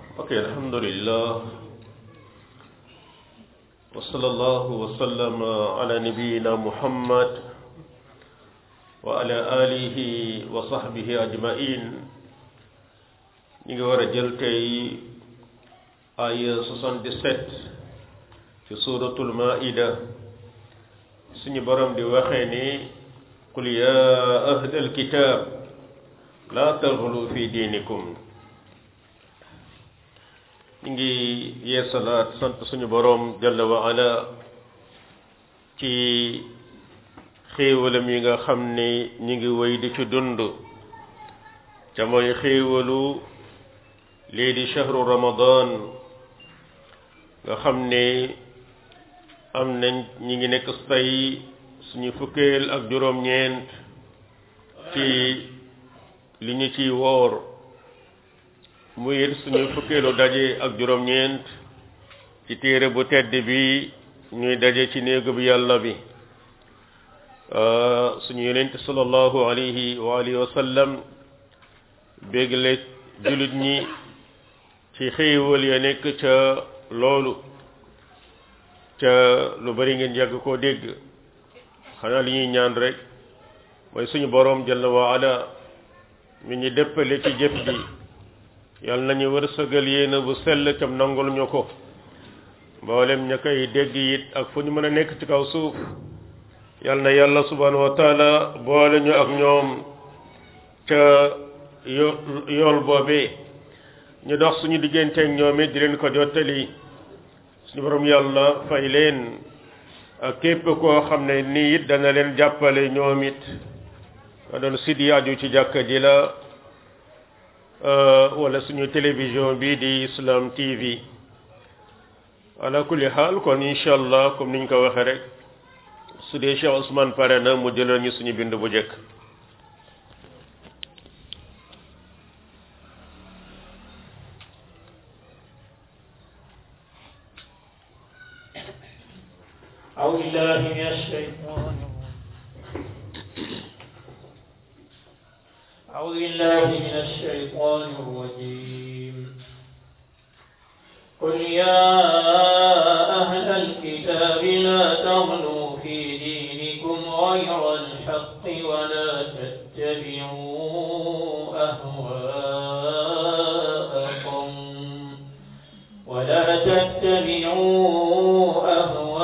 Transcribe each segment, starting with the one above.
ok alhamdulillah wa sallallahu wa sallama ala nabiyina muhammad wa ala alihi wa sahbihi ajmain ñi ngi war a jël tey aya 77 ci suratul maida suñu borom di waxee ni qul ya ahlal kitab la taghlu fi diinikum ñu ngi yeesalaat sant suñu boroom jalla wa ala ci xéewalam yi nga xam ni ñu ngi wéy di ci dund ca mooy xéewalu lii di shahru ramadan nga xam ni am nañ ñi ngi nekk tey suñu fukkeel ak juróom-ñeent ci li ñu ciy woor muy it suñu fukkeelu daje ak juróom-ñeent ci téere bu tedd bi ñuy daje ci néegu bi yàlla bi suñu yonent sallallahu alayhi wa alihi wa sallam bégle jullit ñi ci xéewal ya nekk ca loolu ca lu bari ngeen yàgg koo dégg xanaa li ñuy ñaan rek mooy suñu boroom jalla wa ala mi ñu dëppale ci jëf ji yal nañu wërsëgal yéena bu sell cam nangul ñu ko mboolem ña koy dégg it ak fu ñu mën a nekk ci kaw suuf yal na yàlla subhanahu wa taala boole ñu ak ñoom ca yo yool boobee ñu dox suñu digganteeg ñoom it di leen ko jottali suñu borom yàlla fay leen ak képp koo xam ne nii it dana leen jàppale ñoom it nga doon sidi aju ci jàkka ji la wala suñu télévision bi di Islam TV ala kulli xaal kon incha allah comme niñ ko waxee rek su dee Cheikh Ousmane pare na mu jëlal ñu suñu bind bu njëkk أعوذ بالله من الشيطان أعوذ بالله من الشيطان الرجيم قل يا أهل الكتاب لا تغلوا في دينكم غير الحق ولا تتبعوا أهواء قوم ولا تتبعوا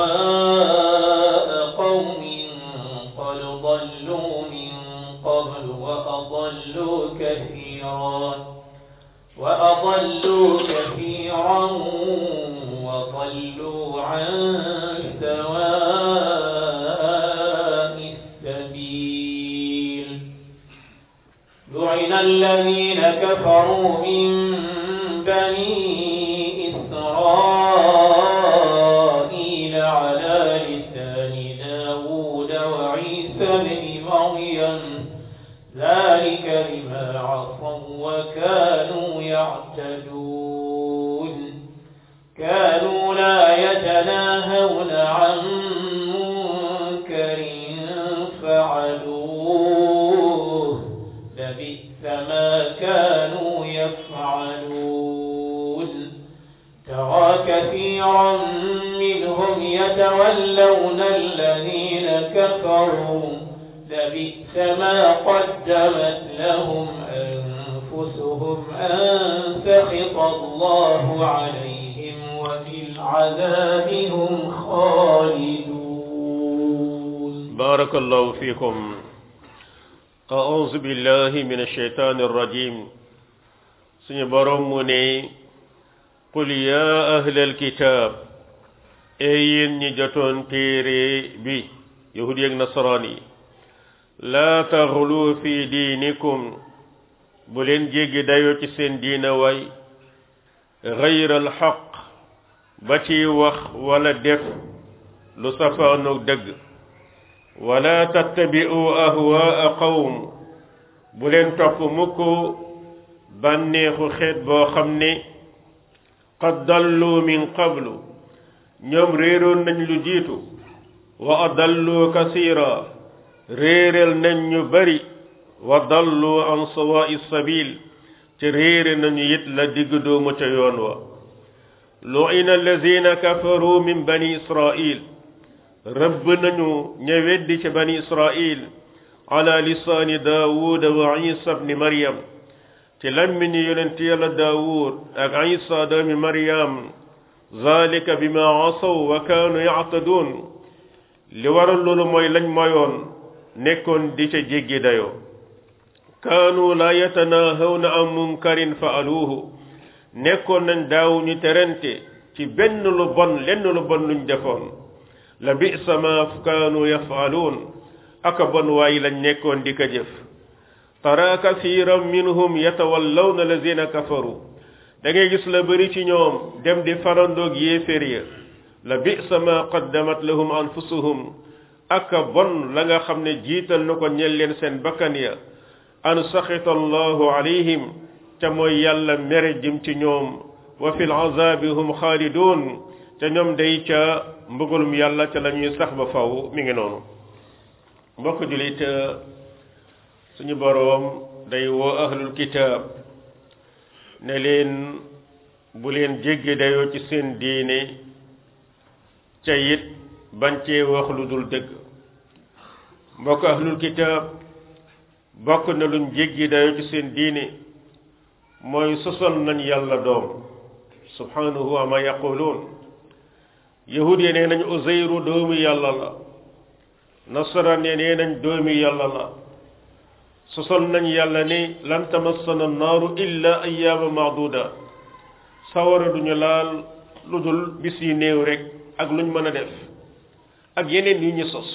أهواء قوم قد ضلوا من قبل وأضلوا كثيرا وأضلوا كثيرا وضلوا عن سواء السبيل لعن الذين كفروا من بني إسرائيل على لسان داود وعيسى بن مريم ذلك بما عصوا وكانوا يعتدون كانوا لا يتناهون عن منكر فعلوه لبئس ما كانوا يفعلون ترى كثيرا منهم يتولون الذين كفروا لبئس ما قدمت لهم أنفسهم أن سخط الله عليهم وبالعذاب هم خالدون بارك الله فيكم أعوذ بالله من الشيطان الرجيم سني برموني قل يا أهل الكتاب أين نجتون تيري بي يهودي نصراني لا تغلو في دينكم بلين جيجي دايو ci seen diina way غير الحق ba ci wax wala def lu safaanoog dëgg wala tattabi'u ahwaa qawm bu leen topp mukk bànneexu xeet boo xam ne qad dallu min qablu ñoom réeroon nañ lu jiitu wa adallu kasira réeral nañ ñu bari wa dallu an sawaa'i sabil ca réere nañu it la digg doomu ca yoon wa lu'ina allazina kafaru min bani israil rëbb nañu ña weddi ca bani israil ala lisaani daawuda wa isa bni maryam ci lammiñu yonent yàlla daawud ak isa doomi maryam zalika bima asaw wa kaanu yactaduun li waral loolu mooy lañ moyoon nekkoon di ca jéggi dayoo kaanu la yatanaahawna an munkarin faaluuhu nekkoon nañ daaw ñu terente ci benn lu bon lenn lu bon luñ defoon la bisa ma kaanu yafaaluun aka bon waaye lañ nekkoon di ko jëf tara kasiran minhum yatawallawna lazina kafaru da ngay gis la bëri ci ñoom dem di farandoog yéeféer ya la bisa ma qaddamat lahum anfusuhum aka bon la nga xam ne jiital na ko ñel leen seen bakkan ya an saxita allahu alayhim ca mooy yàlla mere jëm ci ñoom wa fil azabi hum xaalidun ca ñoom day ca mbëggalum yàlla ca la ñuy sax ba faw mi ngi noonu mbokk julit suñu boroom day woo ahlul kitaab ne leen bu leen jéggi dayoo ci seen diine ca it bañ cee wax lu dul dëgg mbokk ahlul kitaab bokk na luñ jéggi dayoo ci seen diine mooy sosal nañ yàlla doom subhanahu wa ma yaquluun yahud yi nee nañ uzayru doomi yàlla la nasaraan yi nee nañ doomi yàlla la sosal nañ yàlla ni lan tamassana naaru illa ayyaama maaduda sawara duñu laal lu dul bis yi néew rek ak luñ mën a def ak yeneen yu ñu sos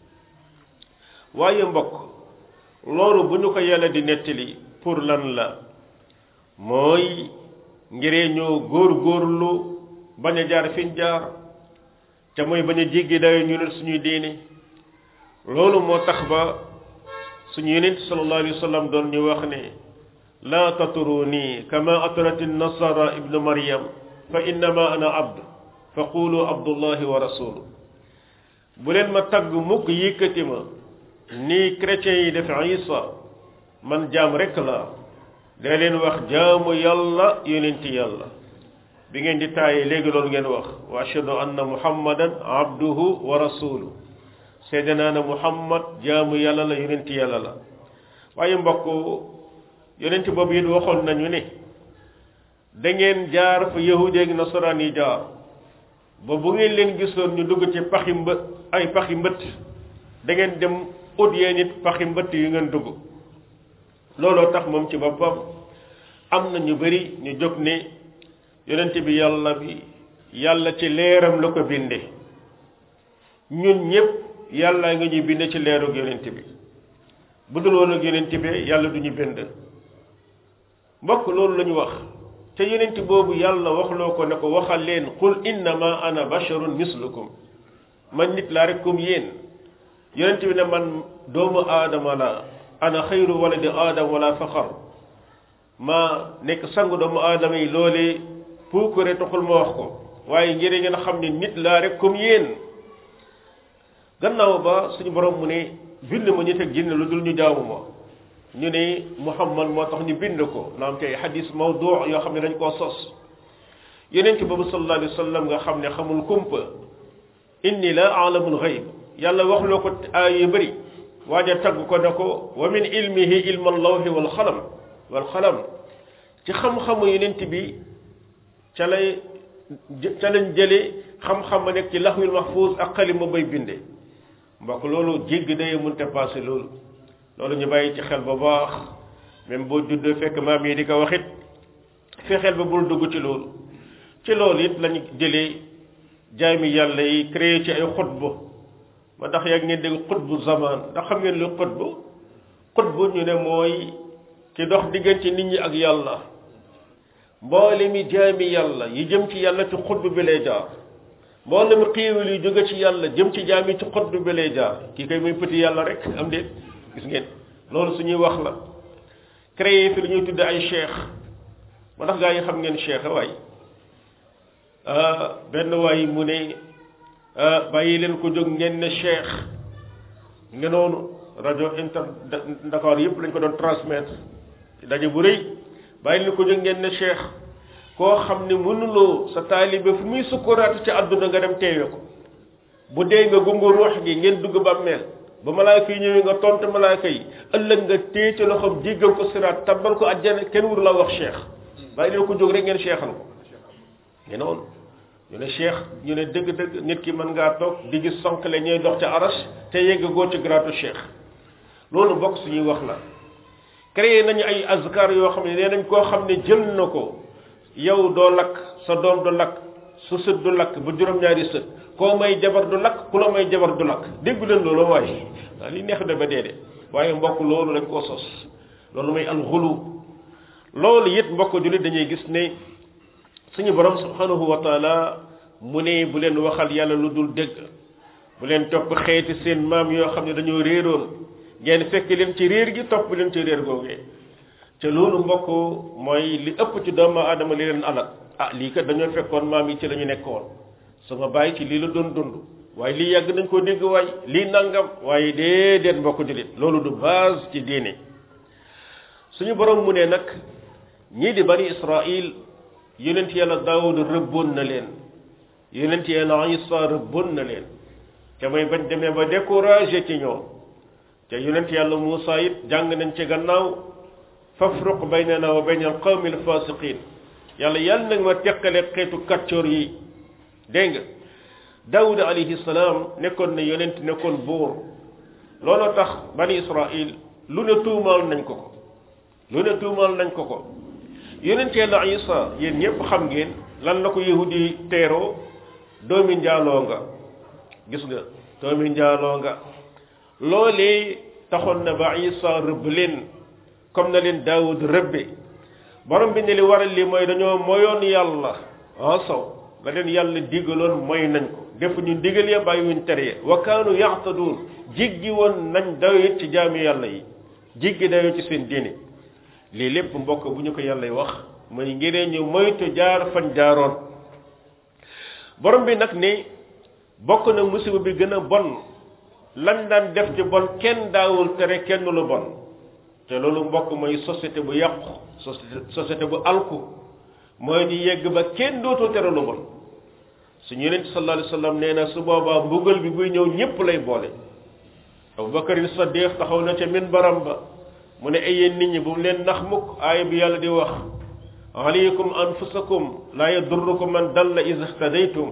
waaye mbokk loolu bu ñu ko yàlla di nettali pour lan la mooy ngiree ñoo góor góorlu bañ a jaar fiñ jaar te mooy bañ a jéggi dayo ñu ne suñuy diine loolu moo tax ba suñu yonent sallallahu alayhi wa sallam doon ñu wax ne laa tatruni kama atrat nasara ibnu maryam fa innama ana abd fa qulu abdullahi wa rasulu bu leen ma tagg mukk yëkkati ma ni chrétiens yi def isa man jaam rekk la da leen wax jaamu yàlla yonenti yàlla bi ngeen di taayee léegi loolu ngeen wax wa ashhadu anna muhammadan abduhu wa rasulu seede naa ne muhammad jaamu yàlla la yonenti yàlla la waaye mbokk yonenti boobu it waxoon nañu ne da ngeen jaar fa yahudi ak nasaraan yi jaar ba bu ngeen leen gisoon ñu dugg ci paxi mbë ay paxi mbëtt da ngeen dem ut yee nit paxi mbëtt yu ngeen dugg looloo tax moom ci boppam am na ñu bari ñu jóg ne yonent bi yàlla bi yàlla ci leeram la ko binde ñun ñépp yàlla nga ñuy binde ci leerug yonent bi bu dul woon ak yonent bi yàlla du ñu bind mbokk loolu la ñu wax te yonent boobu yàlla waxloo ko ne ko waxal leen qul innama ana basharun mislukum man nit laa rek comme yéen yonent bi ne man doomu aadama la ana xayru waladi aadama wala faxar ma nekk sangu doomu aadama yi loolee puukare taxul ma wax ko waaye ngir ngeen xam ne nit laa rek comme yéen gannaaw ba suñu borom mu ne bind ma nit ak jinne lu dul ñu jaamu ma ñu ne muhammad moo tax ñu bind ko naam tey xadis mawdu yoo xam ne dañ koo sos yonent boobu sallallahu alayhi wa sallam nga xam ne xamul kumpa inni la alamul xayb yàlla waxloo ko aay yu bëri waaja tagg ko ne ko wa min ilmihi ilma allawhi wal xalam wal xalam ci xam-xamu yonent bi ca lay ca lañ jëlee xam-xam ma nekk ci laxwil mahfuus ak xalima bay binde mbokk loolu jégg day mënta passé loolu loolu ñu bàyyi ci xel ba baax même boo juddoo fekk maam yi di ko waxit fexeel ba bul dugg ci loolu ci loolu it lañu jëlee jaami yàlla yi créé ci ay xutba ma tax yaa ngeen dégg xutbu zaman ndax xam ngeen lu xutbu xutbu ñu ne mooy ki dox diggante nit ñi ak yàlla mboole mi jaami yàlla yi jëm ci yàlla ci xutbu bi lay jaar mboole mi xiiwal yi jóge ci yàlla jëm ci jaami ci xutbu bi lay jaar kii koy muy petit yàlla rek am déet gis ngeen loolu suñuy wax la créé fi lu ñuy tudde ay cheikh ma tax gaa yi xam ngeen cheikh waay benn waay mu ne bàyyi leen ko jóg ngeen ne cheikh nga noonu rajo inter Dakar yëpp lañ ko doon transmettre daje bu rëy bàyyi leen ko jóg ngeen ne cheikh koo xam ne mënuloo sa taalibe fu muy sukkuraatu ci àdduna nga dem teewe ko bu dee nga gungu ruux gi ngeen dugg bàmmeel ba malaaka yi ñëwee nga tontu malaaka yi ëllëg nga téye ci loxoom jéggal ko siraat tabbal ko àjjana kenn wur la wax cheikh bàyyi leen ko jóg rek ngeen cheikhal ko ñu noonu ñu ne cheikh ñu ne dëgg-dëgg nit ki mën ngaa toog di gis sonkale ñooy dox ca aras te yegg goo ci gratu cheikh loolu bokk suñuy wax la créé nañu ay azkar yoo xam ne nee nañ koo xam ne jël na ko yow doo lakk sa doom du lakk su sët du lakk ba juróom-ñaari sët koo may jabar du lakk ku la may jabar du lakk déggu leen loolu waaye waaw li neex na ba dee de waaye mbokk loolu lañ koo sos loolu mooy alxulu loolu it mbokk jullit dañuy gis ne suñu borom subhanahu wa taala mu ne bu leen waxal yàlla lu dul dégg bu leen topp xeeti seen maam yoo xam ne dañoo réeroon ngeen fekk leen ci réer gi topp leen ci réer googee te loolu mbokk mooy li ëpp ci doomu aadama li leen alal ah lii kat dañoo fekkoon maam yi ci la ñu nekkoon sama bàyyi ci lii la doon dund waaye lii yàgg nañ koo dégg waay lii nangam waaye déedéet mbokk jullit loolu du base ci diine suñu borom mu ne nag ñii di bani israil yonent yàlla daawud rëbboon na leen yonent yàlla isa rëbboon na leen te mooy bañ demee ba découragé ci ñoom te yonent yàlla Muusa it jàng nañ ci gannaaw fafruq baynana wa bayna al qawmi al fasiqin yàlla yàlla nag ma teqale xeetu kàccoor yi dégg nga daawud alayhi salaam nekkoon na yonent nekkoon buur looloo tax bani israil lu ne tuumaal nañ ko ko lu ne tuumaal nañ ko ko yonent yàlla isa yéen ñëpp xam ngeen lan la ko yahudi teeroo doomi njaaloo nga gis nga doomi njaaloo nga loolee taxoon na ba isa rëbb leen comme na leen daawud rëbbe borom bi ne li waral li mooy dañoo moyoon yàlla ah sow la leen yàlla digaloon mooy nañ ko def ñu digal ya bàyyiwuñ tere ya wa kaanu yaxtaduun jiggi woon nañ dayo ci jaami yàlla yi jiggi dayo ci seen diine lii lépp mbokk bu ñu ko yàlla wax mooy ngir ñu moytu jaar fan jaaroon borom bi nag ne bokk na musiba bi gën a bon lan daan def ci bon kenn daawul tere kenn lu bon te loolu mbokk mooy société bu yàqu société bu alku mooy di yegg ba kenn dootul tere lu bon suñu yonent sallallahu alayhi wasallam nee na su boobaa mbugal bi buy ñëw ñépp lay boole Abubakar Saddiq taxaw na ca minbaram ba mu ne ay yéen nit ñi bu mu leen nax mukk aaya bi yàlla di wax alaykum anfusakum laa yadurrukum man dalla iza ihtadaytum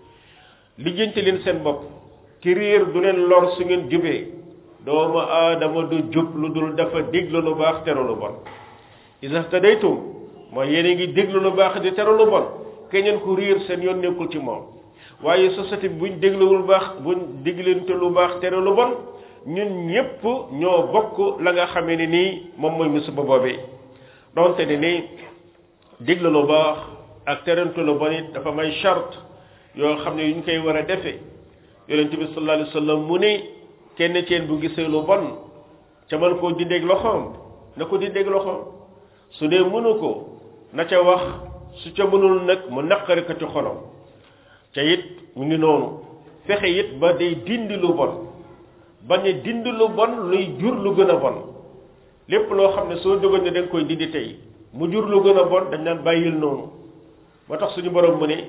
lijjanti leen seen bopp ki réer du leen lor su ngeen jubee doomu aadama du jub lu dul dafa diglu lu baax tere lu bon iza ihtadaytum mooy yéen a ngi diglu lu baax di tere lu bon keneen ku réer seen yoon nekkul ci moom waaye société bi buñ dégluwul baax buñ diglante lu baax tere lu bon ñun ñépp ñoo bokk la nga xamee ne nii moom mooy musiba boobee donte ne ni diglu lu baax ak terante lu bon it dafa may charte yoo xam ne yu ñu koy war a defee yonente bi sallallahu alayhi wa sallam mu ne kenn ceen bu gisee lu bon ca man koo dindeeg loxoom na ko dindeeg loxoom su dee mënu ko na ca wax su ca mënul nag mu naqari ko ci xolam ca it mu ngi noonu fexe it ba day dindi lu bon bañ a dindi lu bon luy jur lu gën a bon lépp loo xam ne soo dogoon ne da nga koy dindi tey mu jur lu gën a bon dañ naan bàyyil noonu moo tax suñu borom mu ne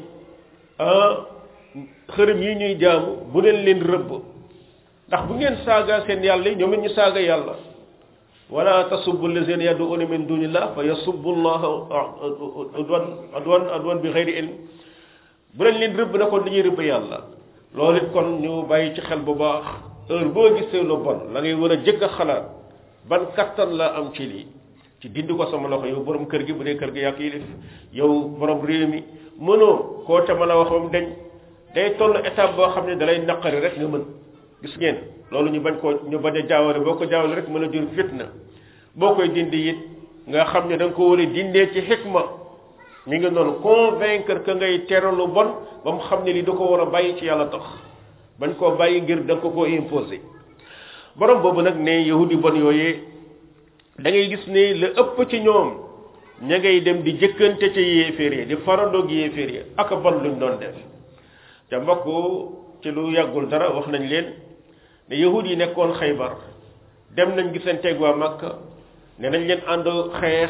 ah xërëm yi ñuy jaamu bu leen leen rëbb ndax bu ngeen saaga seen yàlla yi ñoom it ñu saaga yàlla wala tasubbu allazina yad'una min dunillah fa yasubbu allaha adwan adwan adwan bi xeyri ilm bu leen leen rëbb na kon dañuy rëbb yàlla loolu it kon ñu bàyyi ci xel bu baax heure boo gisee lu bon la ngay war a jëkk a xalaat ban kattan la am ci lii ci dindi ko sama loxo yow borom kër gi bu dee kër gi yàq yi def yow borom réew mi mënoo koo ca mën a wax moom dañ day toll étape boo xam ne dalay naqari rek nga mën gis ngeen loolu ñu bañ koo ñu bañ a jaawale boo ko jaawale rek mën a jur fitna boo koy dindi it nga xam ne da nga ko war a dindee ci xikma mi ngi noonu convaincre que ngay tere lu bon ba mu xam ne li da ko war a bàyyi ci yàlla tax bañ koo bàyyi ngir da nga ko koo imposé borom boobu nag ne yahudi bon yooyee da ngay gis ne la ëpp ci ñoom ña ngay dem di jëkkante ca yéeféer yi di farandoog yéeféer yi ak bon luñ doon def te mbokk ci lu yàggul dara wax nañ leen ne yahud yi nekkoon xaybar dem nañ gisanteeg waa Makka ne nañ leen ànd xeex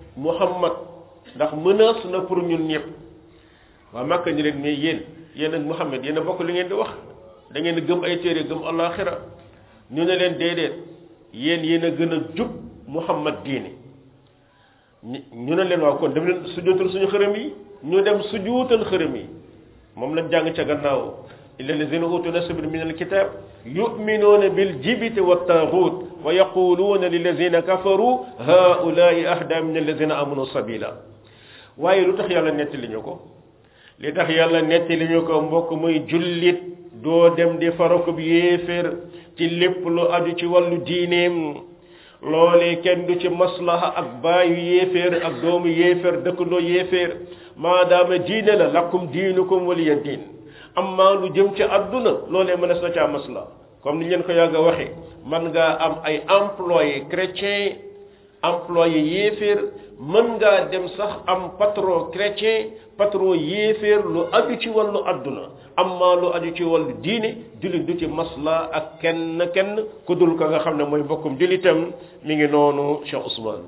muhammad ndax menace na pour ñun ñëpp waa Makka ñu leen mais yéen yéen ak muhammad yéen a bokk li ngeen di wax da ngeen gëm ay téere gëm alaxira ñu ne leen déedéet yéen yéen a gën a jub muhammad diine ñu ne leen waaw kon dem leen sujootal suñu xërëm yi ñu dem sujuutal xërëm yi moom lañ jàng ca gannaaw illa lazina utu nasibin min alkitab yuminuuna biljibiti wattagut wa yaquluuna lilazina kafaru haulai ahda min allazina amanu sabila waaye lu tax yàlla nettali ñu ko li tax yàlla nettali ñu ko mbokk muy jullit doo dem di farakub yéeféer ci lépp lu aju ci wàllu diineem loolee kenn du ci maslaha ak baayu yéeféer ak doomu yéeféer dëkkandoo yéeféer maadaama diine la lakum diinukum waliya diin amma lu jëm ci àdduna loolee mënees na caa masla comme ni leen ko yàgg a waxee man ngaa am ay employé chrétien employé yéeféer mën ngaa dem sax am patron chrétien patron yéeféer lu aju ci wàllu àdduna amma lu aju ci wàllu diine jullit du ci masla ak kenn kenn ku dul ka nga xam ne mooy mbokkum jullitam mi ngi noonu Cheikh Ousmane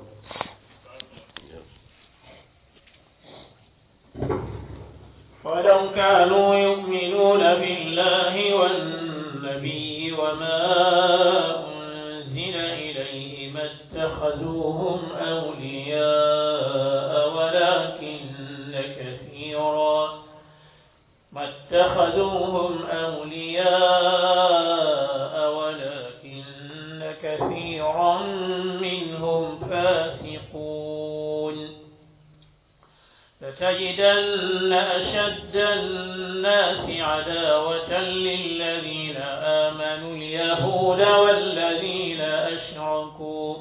ولو كانوا يؤمنون بالله والنبي وما أنزل إليه ما اتخذوهم أولياء ولكن كثيرا ما اتخذوهم أولياء ولكن كثيرا منهم فاسقون لتجدن أشد الناس عداوة للذين آمنوا اليهود والذين أشركوا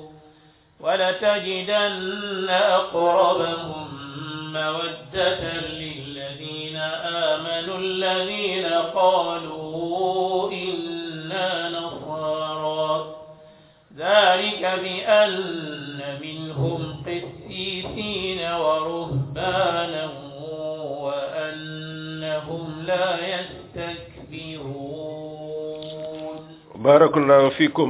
ولتجدن أقربهم مودة للذين آمنوا الذين قالوا إنا نصارى ذلك بأن منهم قسيسين ورهبانا وأنهم لا يستكبرون بارك الله فيكم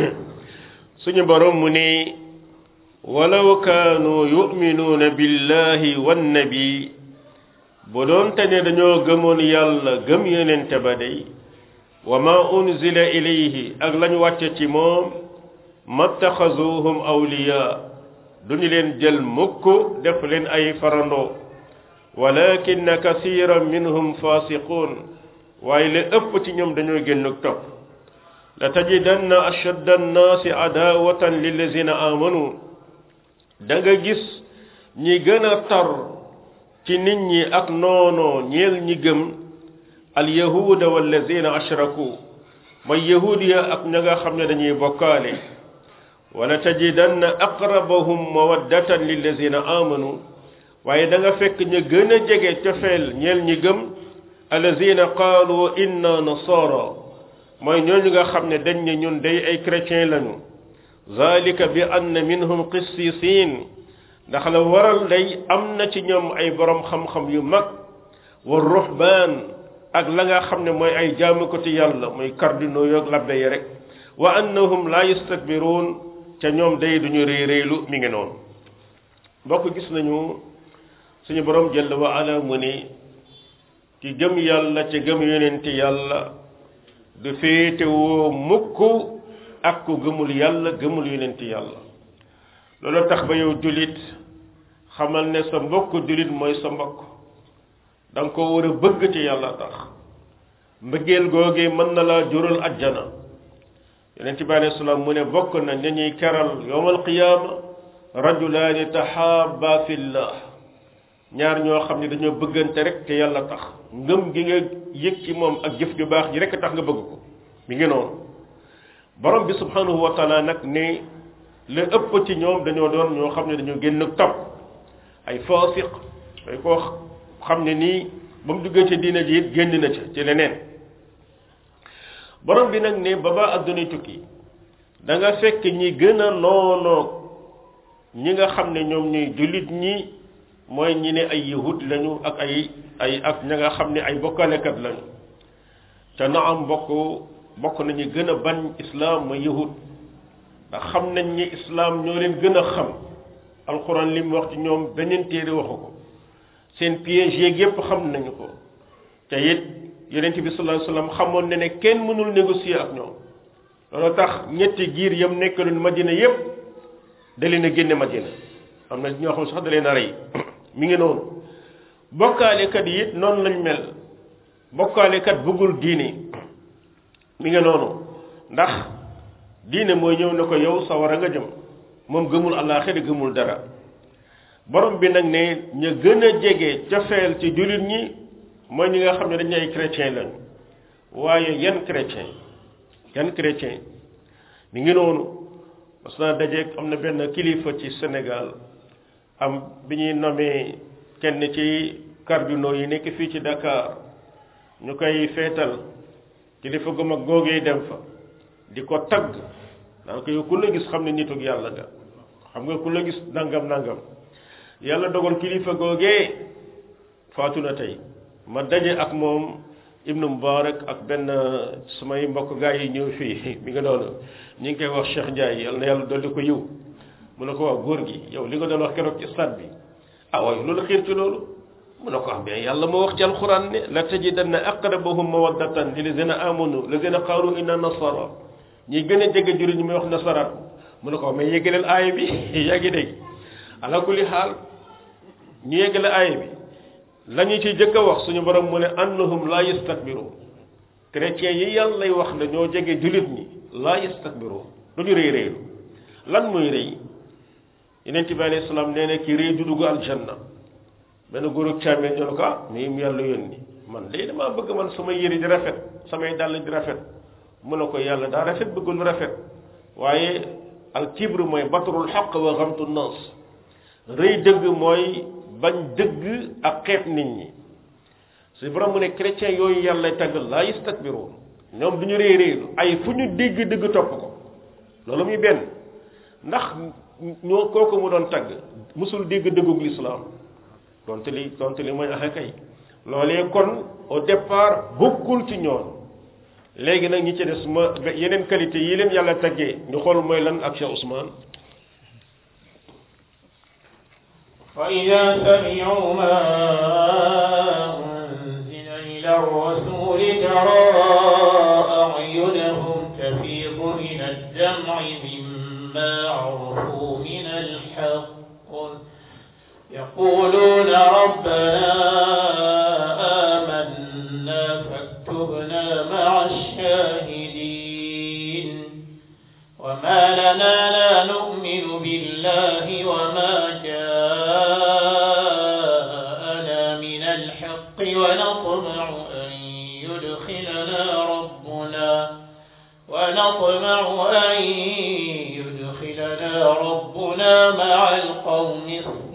suñu borom mu ne walaw kaanu yuminuuna billahi wannabi bu doonte ne dañoo gëmoon yàlla gëm yonente ba day wa ma unzila ilayhi ak lañ wàcce ci moom mattaxazuhum awliya duñu leen jël mukk def leen ay farandoo walakin kasiran minhum fasiqun waaye la ëpp ci ñoom dañoo génn topp la tajidanna ashadda annaasi adawatan lillazina amanu da nga gis ñi gën a tar ci nit ñi ak noonoo ñeel ñi gëm alyahuda wallazina ashraku mooy yahudiya ak ña nga xam ne dañuy bokkaale wala tajidanna aqrabahum mawaddatan lillazina amanu waaye da nga fekk ñu gën a jege cofeel ñeel ñi gëm allazina qaalu inna nasara mooy ñooñu nga xam ne dañ ne ñun day ay chrétien lañu zalika bi anna minhum qissisin ndax la waral day am na ci ñoom ay borom xam-xam yu mag wa ruhbaan ak la nga xam ne mooy ay jaamukati yàlla mooy cardinaux yoog labbe yi rek wa annahum la yastakbiruun ca ñoom day duñu réy réylu mi ngi noonu mbokk gis nañu suñu borom jëll wa ala mu ne ki gëm yàlla ca gëm yonenti yàlla du féetewoo mukk ak ku gëmul yàlla gëmul yonenti yàlla loolu tax ba yow julit xamal ne sa mbokk julit mooy sa mbokk da nga ko war a bëgg ci yàlla tax mbëggeel googee mën na laa jural ajjana yonent bi alayhi salaam mu ne bokk na ña ñuy keral yowmal qiyaama rajulaani tahaaba fillah ñaar ñoo xam ne dañoo bëggante rek te yàlla tax ngëm gi nga yëg ci moom ak jëf ju baax ji rek tax nga bëgg ko mi ngi noonu borom bi subhanahu wa taala nag ne la ëpp ci ñoom dañoo doon ñoo xam ne dañoo génn topp ay faasiq ay koo xam ne nii ba mu duggee ci diina ji it génn na ca ci leneen borom bi nag ne ba ba adduna tukki da nga fekk ñi gën a noonoog ñi nga xam ne ñoom ñuy jullit ñi mooy ñi ne ay yahud lañu ak ay ay ak ña nga xam ne ay bokkalekat lañu te na am bokk bokk nañu gën a bañ islam mooy yahud ndax xam nañ ni islam ñoo leen gën a xam alquran li mu wax ci ñoom beneen téere waxu ko seen piège yeeg yépp xam nañu ko te it yonent bi sallallahu alayhi wasallam xamoon na ne kenn mënul négocier ak ñoom loolu tax ñetti giir yam nekkaloon madina yépp da leen a génne madina am na ñoo xam sax da leen a rey mi ngi noonu bokkaalekat yi it noonu lañ mel bokkaalekat bëggul diine mi ngi noonu ndax diine mooy ñëw ne ko yow sawara nga jëm moom gëmul àllaaxira gëmul dara borom bi nag ne ñu gën a jege cofeel ci jullit ñi mooy ñi nga xam ne dañu ay chrétien lañ waaye yan chrétien yan chrétien mi ngi noonu parce que dajeeg am na benn kilifa ci Sénégal am bi ñuy nommé kenn ci cardinaux yi nekk fii ci Dakar ñu koy feetal kilifa gu mag googee dem fa di ko tagg daan ko yow ku la gis xam ne nitug yàlla nga xam nga ku la gis nangam nangam yàlla dogal kilifa googee faatu na tey ma daje ak moom ibnu mubarak ak benn sumay mbokk gaa yi ñëw fii mi nga doon ñu ngi koy wax Cheikh Ndiaye yàlla na yàlla dolli ko yiw mu ne ko wax góor gi yow li nga doon wax keroog ci stade bi ah waaye loolu xiir ci loolu mu ne ko am bien yàlla moo wax ci alquran ne la tajidanna aqrabahum mawaddatan lilladina amanu lazina qaalu inna nasara ñi gën a jege juri ñi muy wax nasaraat mu ne ko mais yéggaleel aaya bi yaa ngi dégg ala kulli xaal ñu yeggale aaya bi la ñu ci jëkk a wax suñu borom mu ne annahum la yastakbiru chrétiens yi yàlla lay wax ne ñoo jege julit ñi la yastakbiru du ñu rëy rëylu lan muy rëy yeneen bi alayhi salaam nee na ki rëy du dugg aljanna benn góor ak càmmee ñu ne ko ah nii mu yàlla yónni man day damaa bëgg man samay yëri di rafet samay dàll di rafet mu ne ko yàlla daa rafet bëgg lu rafet waaye al kibru mooy batrul xaq wa xamtu nas rëy dëgg mooy bañ dëgg ak xeet nit ñi su borom mu ne chrétien yooyu yàlla tagg laa yastakbiruun ñoom du ñu réy réylu ay fu ñu dégg dëgg topp ko loolu muy benn ndax ñoo kooku mu doon tagg musul dégg dëggug lislaam donte li donte li mooy axe kay loolee kon au départ bokkul ci ñoon léegi nag ñi ci des ma yeneen qualité yi leen yàlla taggee ñu xool mooy lan ak Cheikh Ousmane فإذا سمعوا ما أنزل إلى الرسول ترى أعينهم تفيض من الدمع مما عرفوا من الحق يقولون ربنا آمنا فاكتبنا مع الشاهدين وما لنا لا نؤمن بالله وما جاءنا من الحق ونطمع أن يدخلنا ربنا ونطمع أن يدخلنا ربنا مع القوم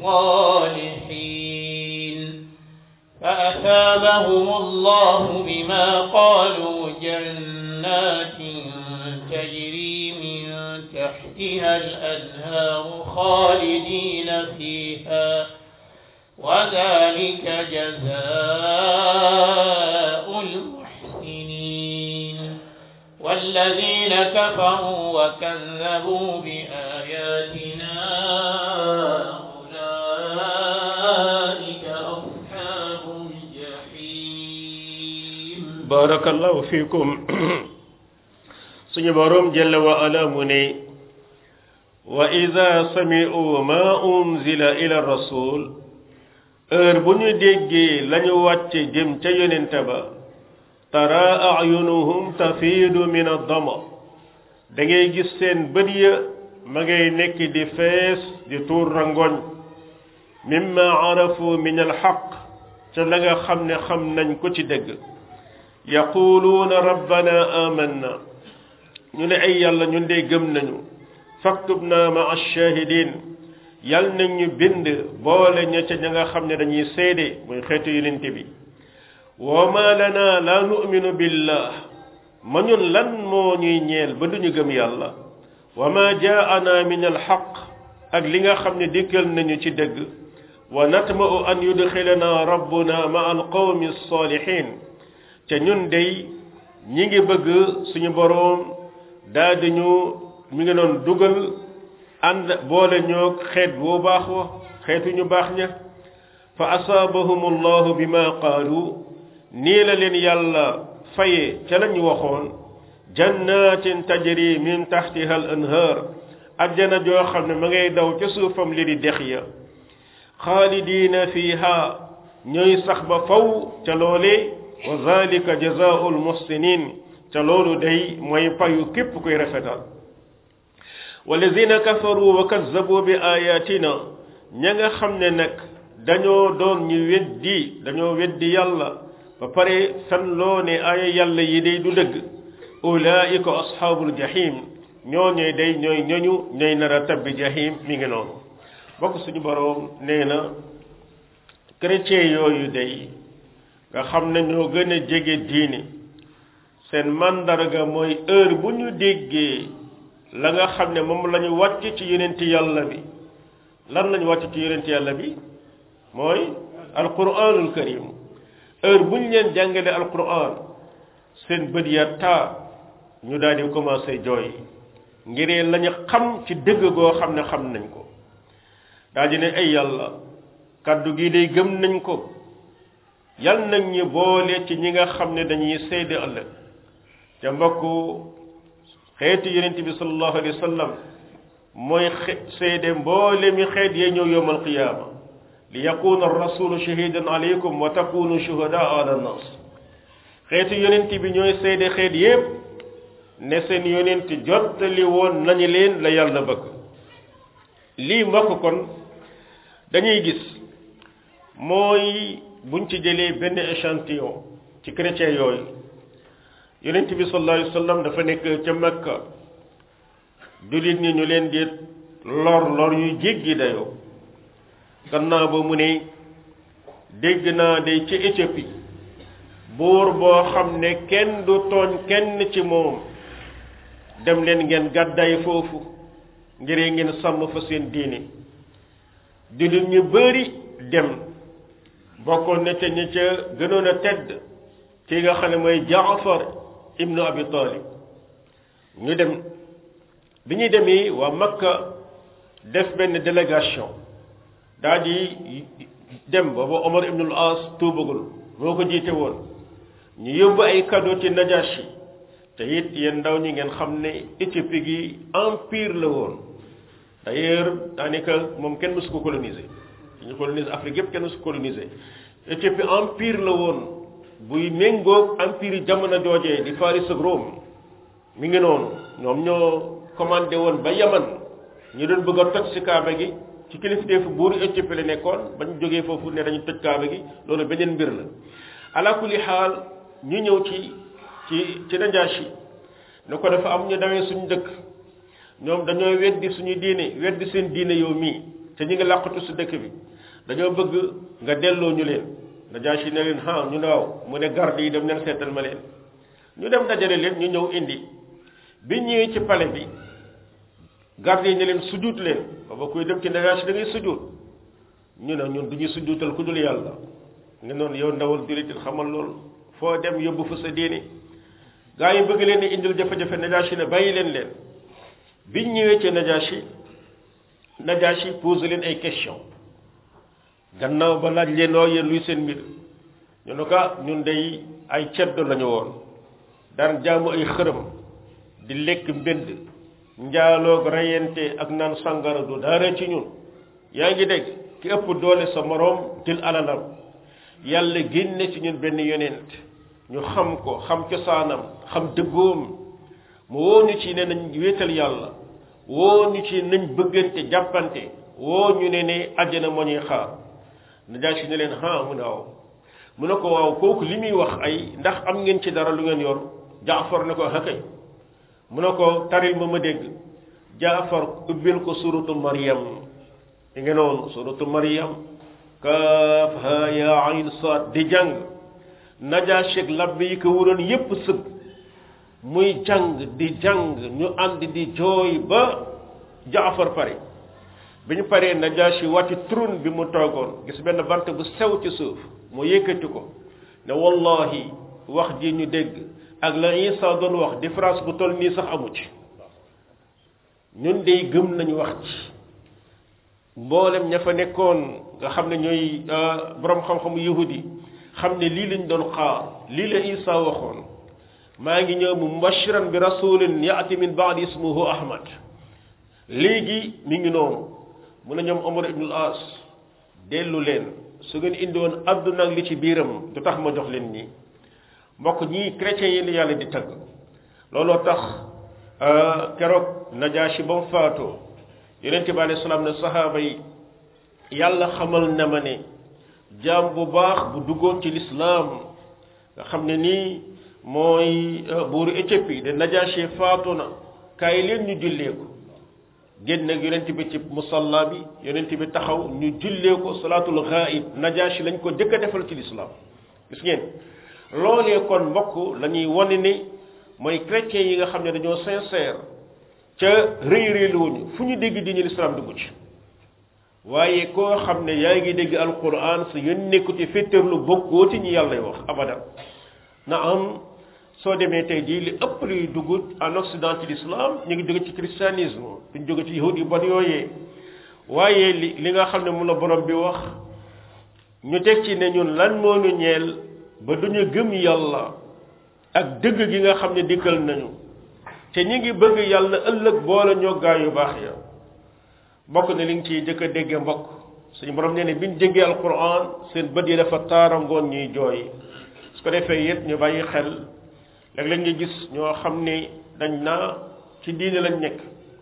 الصالحين فأثابهم الله بما قالوا جنات تجري من تحتها الأنهار خالدين فيها وذلك جزاء المحسنين والذين كفروا وكذبوا بآياتنا أولئك أصحاب الجحيم barakallahu fiikum suñu borom jalla wa ala mu ne wa ida sami'u ma unzila ila rasul heure bu ñu déggee lañu wàcce jëm ca yonente ba tara ayunuhum tafiidu min addama da ngay gis seen bët ya ma ngay nekk di fees di tuur rangoñ mimma arafu min alxaq ca la nga xam ne xam nañ ko ci dëgg yaquluuna rabbana amanna ñu ne ay yàlla ñun de gëm nañu faktubna ma ashahidin yal nañ ñu bind boole ña ca ña nga xam ne dañuy seede muy xeetu yonent bi wa ma lana la nu'minu billah ma ñun lan moo ñuy ñeel ba duñu gëm yàlla wa ma jaana min alxaq ak li nga xam ne dikkal nañu ci dëgg wa natma'u an yudxilana rabbuna ma alqawmi alsalihin ca ñun dey ñi ngi bëgg suñu boroom daal di ñu mi ngi doon dugal ànd boole ñoo xeet boo baax wa xeetu ñu baax ña fa asaabahum allahu bima qaalu nii la leen yàlla faye ca lañu waxoon jannatin tajri min taxtiha al anhaar ajjana joo xam ne ma ngay daw ca suufam li di dex ya xaalidiina fiiha ñooy sax ba faw ca loole wa zalika jazaau almuhsinin ca loolu day mooy payu képp kuy rafetal walladina kafaru wa kazzabu bi ayatina ña nga xam ne nag dañoo doon ñu weddi dañoo weddi yàlla ba pare fen loo ne aaya yàlla yi day du dëgg ulaika ashaabul jahim ñooñee day ñooy ñoñu ñooy nar a tabbi jahim mi ngi noonu bokk suñu boroom nee na chrétien yooyu day nga xam ne ñoo gën a jege diini seen mandarga mooy heure bu ñu déggee la nga xam ne moom la ñu wàcc ci yonent yàlla bi lan la ñu wàcc ci yonent yàlla bi mooy alquranul karim heure bu ñu leen jàngale alquran seen bët ya taa ñu daal di commencé jooy ngiree la ñu xam ci dëgg goo xam ne xam nañ ko daal di ne ay yàlla kàddu gi day gëm nañ ko yal nañ ñu boole ci ñi nga xam ne dañuy seede ëllëg ca mbokk xeeti yonent bi sallallahu alayhi wa sallam mooy seede mboole mi xeet yee ñëw yowmal qiyaama li yakuna rasulu shahidan alaykum wa takunu shuhadaa ala nas xeetu yonent bi ñooy seede xeet yépp ne seen yonent jottali woon nañu leen la yàlla bëgg lii mbokk kon dañuy gis mooy buñ ci jëlee benn échantillon ci chrétien yooyu yonent bi sallallahu alayhi wa sallam dafa nekk ca Makka jullit ñi ñu leen di lor lor yu jéggi dayoo gannaaw ba mu ne dégg naa day ci Éthiopie buur boo xam ne kenn du tooñ kenn ci moom dem leen ngeen gàddaay foofu ngir ngeen sàmm fa seen diine jullit ñu bari dem bokkoon na ca ñi ca gënoon a tedd ki nga xam ne mooy Jaafar ibnu Abi Talib ñu dem bi ñuy demee waa Makka def benn délégation daal di dem booba Omar ibnul As tuubagul moo ko jiite woon ñu yóbbu ay cadeau ci Najashi te it yéen ndaw ñi ngeen xam ne Éthiopie gi empire la woon d'ailleurs daanaka moom kenn mësu ko coloniser ñu coloniser Afrique yépp kenn mësu ko coloniser Éthiopie empire la woon buy méngoog empire jamono joojee di Faris ak Rome mi ngi noonu ñoom ñoo commandé woon ba Yaman ñu doon bëgg a toj ci Kaaba gi ci kilifteefu buuru Éthiopie la nekkoon bañ jógee foofu ne dañu toj Kaaba gi loolu beneen mbir la ala kulli xaal ñu ñëw ci ci ci Najaasi ne ko dafa am ñu dawee suñu dëkk ñoom dañoo weddi suñu diine weddi seen diine yow mii te ñu ngi làqatu si dëkk bi dañoo bëgg nga delloo ñu leen Najaasi ne leen ah ñu ne waaw mu ne garde yi dem leen seetal ma leen ñu dem dajale leen ñu ñëw indi bi ñëwee ci palais bi garde yi ne leen sujjuut leen booba kuy dem ci Najaasi da ngay sujjuut ñu ne ñun du ñu sujjuutal ku dul yàlla nga noonu yow ndawal jullit xamal loolu foo dem yóbbu fa sa diine gaa yi bëgg leen di indil jafe-jafe Najaasi ne bàyyi leen leen biñ ñëwee ci Najaasi Najaasi posé leen ay question gannaaw ba laaj leen oo yéen luy seen mbir ñu ne ko ñun day ay ceddo lañu woon daan jaamu ay xërëm di lekk mbënd njaaloog reyante ak naan sangara du dara ci ñun yaa ngi dégg ki ëpp doole sa moroom jël alalam yàlla génne ci ñun benn yonent ñu xam ko xam cosaanam xam dëggoom mu woo ñu ci ne nañ wéetal yàlla woo ñu ci nañ bëggante jàppante woo ñu ne ne àjjana moo ñuy xaar Najaasi ne leen ah mu ne waaw mu ne ko waaw kooku li muy wax ay ndax am ngeen ci dara lu ngeen yor Jaafar ne ko hakay mu ne ko taril ma ma dégg Jaafar ubbil ko suratu Maryam di ngeen noonu suratu Maryam kaaf ha ya ayn saad di jàng Najaasi ak labbe yi ko wuroon yépp sëgg muy jàng di jàng ñu ànd di jooy ba Jaafar pare bi ñu paree Najaasi wàcc trône bi mu toogoon gis benn bant bu sew ci suuf mu yëkkati ko ne wallahi wax ji ñu dégg ak la Isa doon wax différence bu toll nii sax amu ci ñun dey gëm nañu wax ci mboolem ña fa nekkoon nga xam ne ñooy borom xam-xamu yahudi xam ne lii lañ doon xaar lii la Isa waxoon maa ngi ñëw mu mubashiran bi rasulin yaati min baadi ismuhu ahmad léegi mi ngi noonu mu ne ñoom Omar ibn al-As dellu leen su ngeen indi woon àdduna ak li ci biiram du tax ma jox leen ñi mbokk ñii chrétiens yi la yàlla di tagg looloo tax keroog Najaashi ba mu faatoo yonente bi alayhi salaam ne sahaaba yi yàlla xamal na ma ne jaam bu baax bu duggoon ci lislaam nga xam ne nii mooy buuru Éthiopie de Najaashi faatu na kaay leen ñu jullee ko génn ak yonent bi ci musalla bi yonent bi taxaw ñu jullee ko salaatul ghaib Najaashi lañ ko jëkk a defal ci lislaam gis ngeen loolee kon mbokk la ñuy wane ne mooy chrétiens yi nga xam ne dañoo sincère ca rëy rëyluwuñu fu ñu dégg diine lislaam dugg ci waaye koo xam ne yaa ngi dégg alquran sa yoon nekku ci féttarlu bokkoo ci ñi yàlla wax abadan na am soo demee tey jii li ëpp luy dugg en occident ci l'islam ñu ngi jóge ci christianisme duñ jóge ci yahud yu bon yooyee waaye li li nga xam ne mun la borom bi wax ñu teg ci ne ñun lan moo ñu ñeel ba duñu gëm yàlla ak dëgg gi nga xam ne dikkal nañu te ñi ngi bëgg yàlla ëllëg boole ñoo gaa yu baax ya mbokk ne li nga ciy jëkk a dégge mbokk suñu borom nee ne biñ déggee alquran seen bët yi dafa taarangoon ñuy jooy su ko defee it ñu bàyyi xel léeg-léeg nga gis ñoo xam ne dañ naa ci diine lañ nekk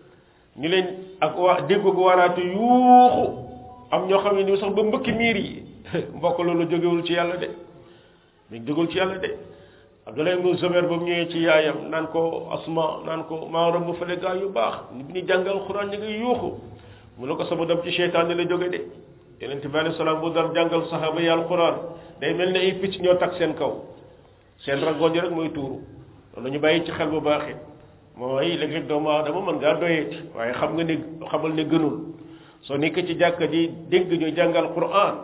ñu leen ak waa déggu ko waraatu yuuxu am ñoo xam ne ni sax ba mbëkki miir yi mbokk loolu jógewul ci yàlla de mi jógewul ci yàlla de Abdoulaye ibnu Zubayr ba mu ñëwee ci yaayam naan ko asma naan ko maa romb fële gaa yu baax bi ñu jàngal xuraan ñu ngi yuuxu mu ne ko sama dem ci seytaan la jóge de yonent bi alayhi salaam bu daan jàngal saxaaba yi alquran day mel ne ay picc ñoo tag seen kaw seen rangoon yi rek mooy tuuru loolu ñu bàyyi ci xel bu baax it mooy léeg-léeg doomu aadama mën ngaa doyeeti waaye xam nga ne xamal ne gënul soo nekk ci jàkka ji dégg ñu jàngal quran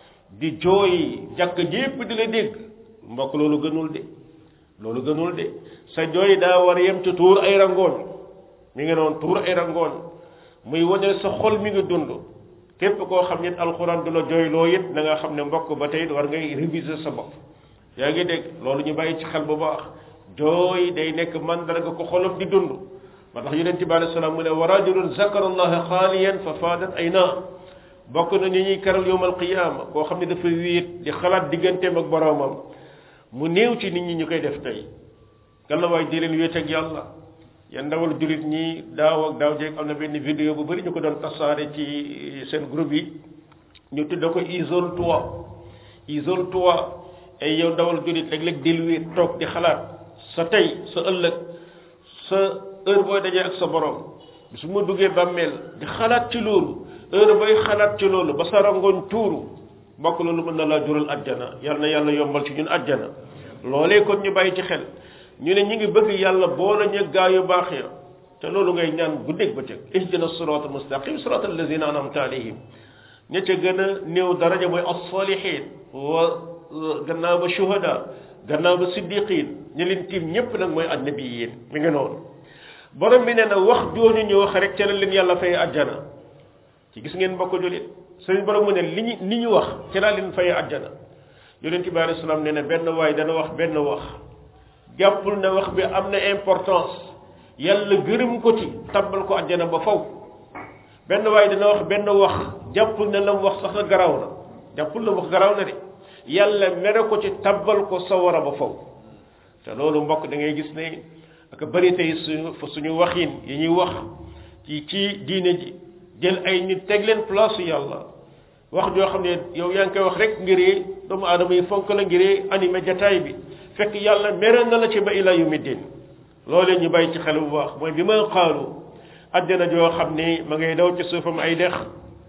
di jooy jàkka ji yépp di la dégg mbokk loolu gënul de loolu gënul de sa jooy daa war a yem ci tuur ay rangoon mi ngi noonu tuur ay rangoon muy wane sa xol mi ngi dund képp koo xam ne alxuraan du la jooyloo it na nga xam ne mbokk ba tey war ngay réviser sa bopp yaa ngi dégg loolu ñu bàyyi ci xel bu baax jooy day nekk mandarga ko xolam di dund ba tax yonent bi alei salaam mu ne wa rajulun zakara allaha xaaliyan fa faadat ay naa bokk na ñu ñuy karal yowm alqiyaama koo xam ne dafa wéet di xalaat digganteem ak boroomam mu néew ci nit ñi ñu koy def tey galla waay di leen wéet ak yàlla ya ndawal julit ñi daaw ak daaw jeeg am na benn vidéo bu bëri ñu ko doon tasaare ci seen groupe yi ñu tudda ko isole toi isole toi ay yow ndawal julit léeg-léeg del wéet toog di xalaat sa tey sa ëllëg sa heure booy dajee ak sa borom su ma duggee bàmmeel di xalaat ci loolu heure booy xalaat ci loolu ba sa rangoon tuuru mbokk loolu mën na laa jural ajjana yal na yàlla yombal ci ñun ajjana loolee kon ñu bàyyi ci xel ñu ne ñi ngi bëgg yàlla boole ñu gaa yu baax ya te loolu ngay ñaan guddeeg bëccëg ihdina sirata mustaqim sirata allazina anamta alayhim ña ca gën a néew daraja mooy as-salihin wa gannaaw ba shuhada gannaaw ba siddiqin ñi leen tiim ñépp nag mooy annabiyin mi ngi noonu borom bi nee na wax jooju ñu wax rek ca la leen yàlla fay ajjana ci gis ngeen mbokk julit sëriñ borom mu ne li ñu li ñu wax ci laa leen fay ajjana yonent bi alayhi salaam nee na benn waay dana wax benn wax jàppul ne wax bi am na importance yàlla gërëm ko ci tabbal ko ajjana ba faw benn waay dana wax benn wax jàppul ne la mu wax sax na garaaw na jàppul la wax garaaw na de yàlla mere ko ci tabbal ko sawara ba faw te loolu mbokk da ngay gis ne ak bëri tey suñu suñu waxin yi ñuy wax ci ci diine ji jël ay nit teg leen place yàlla wax joo xam ne yow yaa ngi koy wax rek ngir doomu aadama yi fonk la ngir animé jataay bi fekk yàlla mere na la ci ba ila yawmi din loolee ñu bàyyi ci xel bu baax mooy bi ma xaalu àjjana joo xam ne ma ngay daw ci suufam ay dex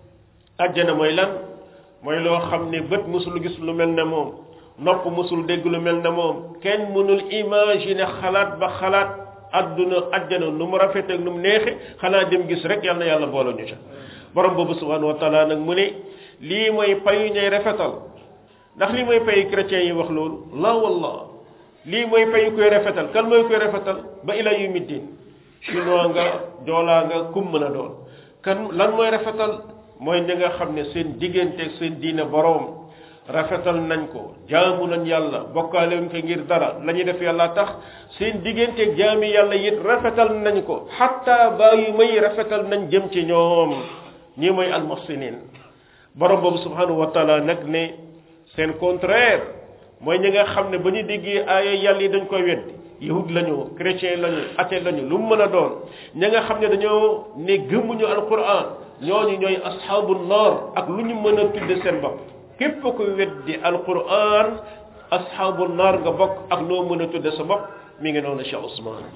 àjjana mooy lan mooy loo xam ne bët musul gis lu mel ne moom nopp musul dégg lu mel ne moom kenn mënul imaginer xalaat ba xalaat adduna àjjana nu mu rafet ak nu mu neexe xanaa dem gis rek yal na yàlla boole ñu ca borom boobu subhanahu wa taala nag mu ne lii mooy payu ñay rafetal ndax lii mooy payu chrétiens yi wax loolu la wallah lii mooy payu koy rafetal kan mooy koy rafetal ba ila yawmi din chinois nga joolaa nga kum mën a doon kan lan mooy rafetal mooy ñi nga xam ne seen diggante ak seen diine boroom rafetal nañ ko jaamu nañ yàlla bokkaale wuñ ko ngir dara la ñuy def yàlla tax seen diggante ak jaami yàlla it rafetal nañ ko xatta bàyyi may rafetal nañ jëm ci ñoom ñi mooy almuhsinin borom boobu subhanahu wa taala nag ne seen contraire mooy ñi nga xam ne ba ñu déggee aaya yàlla yi dañ koy weddi yahud lañu chrétien lañu athée lañu lu mu mën a doon ña nga xam ne dañoo ne gëmmuñu alquran ñooñu ñooy asxaabu naar ak lu ñu mën a tudde seen bopp képp ku weddi alquran asxaabu naar nga bokk ak loo mën a tudde sa bopp mi ngi noonu Cheikh Ousmane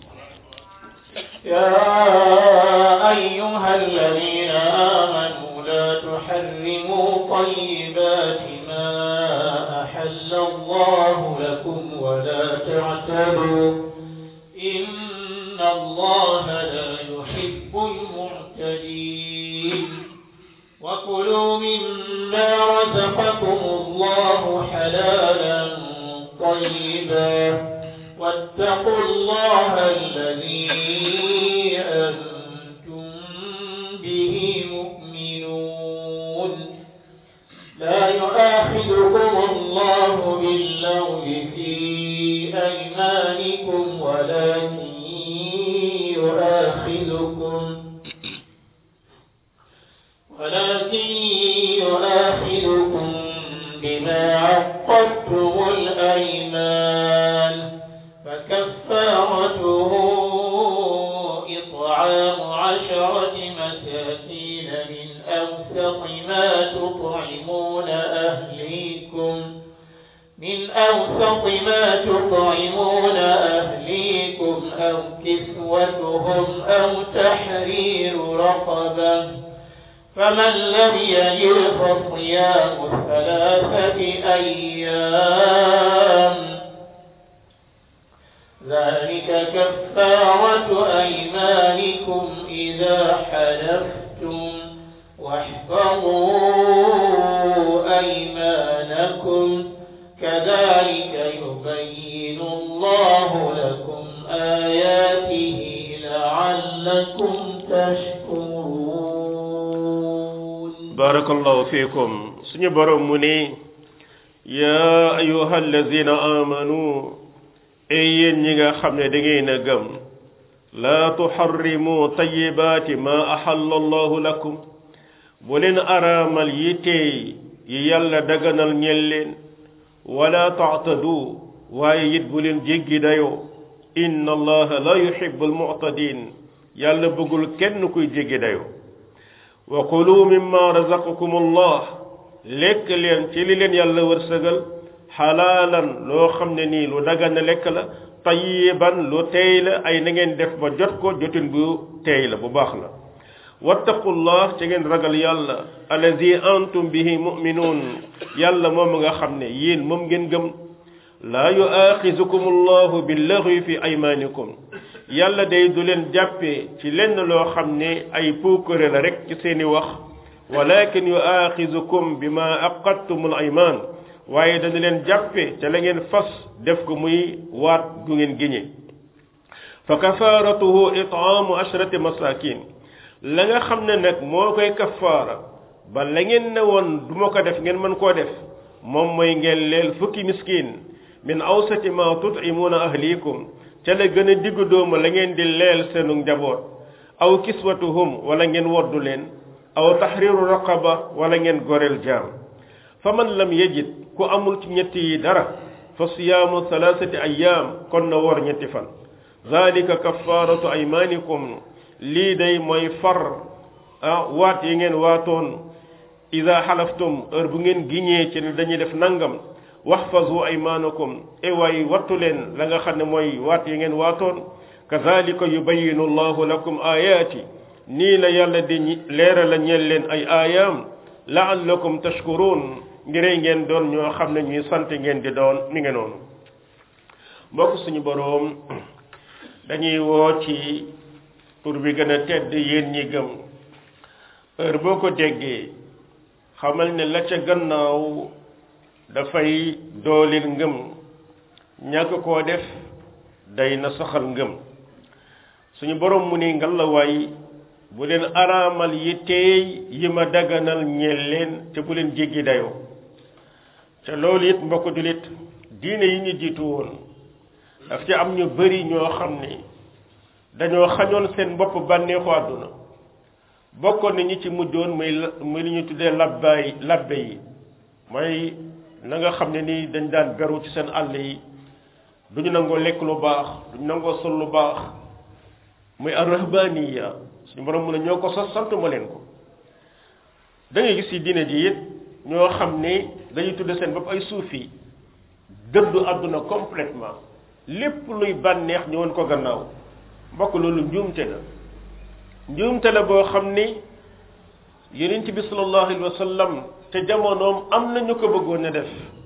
يا أيها الذين آمنوا لا تحرموا طيبات ما أحل الله لكم ولا تعتدوا إن الله لا يحب المعتدين وكلوا مما رزقكم الله حلالا طيبا واتقوا الله الذي أنتم به مؤمنون لا يؤاخذكم الله باللغو في أيمانكم ولكن يؤاخذكم ولكن يؤاخذكم بما عقدتم الأيمان فكفارته إطعام عشرة مساكين من أوسط ما تطعمون أهليكم من أوسط ما تطعمون أهليكم أو كسوتهم أو تحرير رقبة فمن لم يجد فصيام ثلاثة أيام ذلك كفارة أيمانكم إذا حلفتم واحفظوا أيمانكم كذلك يبين الله لكم آياته لعلكم تشكرون بارك الله فيكم سني بروم مني يا أيها الذين آمنوا أي نيغا خامne da ngay na gëm la tuharrimu tayyibati ma ahalla Allah lakum bu leen araamal yi tey yi yàlla daganal ñel leen wala ta'tadu waaye it bu leen jéggi dayoo inna allaha la yuhibbu almu'tadin yàlla bëggul kenn kuy jéggi dayoo wa kulu mimma razaqakum allah lekk leen ci li leen yàlla wërsëgal xalaalan loo xam ne nii lu dagan lekk la tayiban lu teey la ay na ngeen def ba jot ko jotin bu teey la bu baax la wattaqullah ci ngeen ragal yàlla allazi antum bihi mu'minun yàlla moom nga xam ne yéen moom ngeen gëm laa yuaxizukum allahu billaghwi fi aymanikum yàlla day du leen jàppee ci lenn loo xam ne ay puukare la rek ci seeni wax walakin yuaxizukum bima aqadtumul ayman waaye dana leen jàppe ca la ngeen fas def ko muy waat gu ngeen giñe fa kafaratuhu it'amu ashrati masakin la nga xam ne nag moo koy kafaara ba la ngeen ne woon du ma ko def ngeen mën koo def moom mooy ngeen leel fukki miskin min awsati ma tut'imuuna ahlikum ca la gën a diggu doomu la ngeen di leel seenu njaboot aw kiswatuhum wala ngeen woddu leen aw tahriru raqaba wala ngeen goreel jaam fa man lam yajid ku amul ci ñetti yi dara fa siyaamu thalathati ayyam kon na wor ñetti fan zalika kaffaratu aymanikum lii day mooy far ah waat yi ngeen waatoon ida xalaftum heure bu ngeen giñee ci ne dañuy def nangam waxfazu aymanakum e waay wattu leen la nga xam ne mooy waat yi ngeen waatoon kazalika yubayinu allahu lakum ayati nii la yàlla di leera la ñeel leen ay aayaam laallakum tashkurun ngirey ngeen doon ñoo xam ne ñuy sant ngeen di doon mi ngi noonu mbokk suñu boroom dañuy woo ci pour bi gën a tedd yéen ñi gëm heure boo ko déggee xamal ne la ca gannaaw dafay doolil ngëm ñàkk koo def day na saxal ngëm suñu borom mu ne ngalawaay bu leen araamal yi teey yi ma daganal ñeel leen te bu leen jéggi dayoo te loolu it mbokk julit diine yi ñu jiitu woon daf ci am ñu bari ñoo xam ne dañoo xañoon seen bopp bànneexu àdduna bokkoon na ñi ci mujjoon muy muy li ñu tuddee labbaay labbe yi mooy na nga xam ne ni dañ daan beru ci seen àll yi duñu nangoo lekk lu baax duñu nangoo sol lu baax muy arrahbaniya suñu borom mu ne ñoo ko sos sant ma leen ko da ngay gis ci diine ji it ñoo xam ne dañuy tudde seen bopp ay suufi dëddu àdduna complètement lépp luy bànneex ñëwoon ko gannaaw mbokk loolu njuumte la njuumte la boo xam ni yonent bi sallallahu alayhi wa sallam te jamonoom am na ñu ko bëggoon a def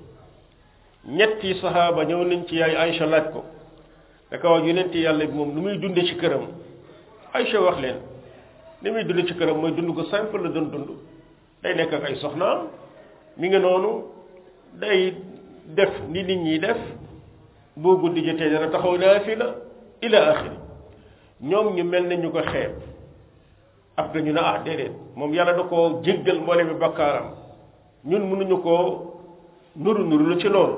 ñetti sahaaba ñëw nañ ci yaay Aïcha laaj ko da ko wax yonent yàlla bi moom lu muy dunde ci këram Aïcha wax leen li muy dund ci këram mooy dund ko simple la doon dund day nekk ak ay soxnaam mi ngi noonu day def ni nit ñi def boo guddi jotee dana taxaw naafila ila axiri ñoom ñu mel ne ñu ko xeeb après ñu ne ah déedéet moom yàlla da koo jéggal mboole bi bakkaaram ñun mënuñu koo nuru nuru lu ci loolu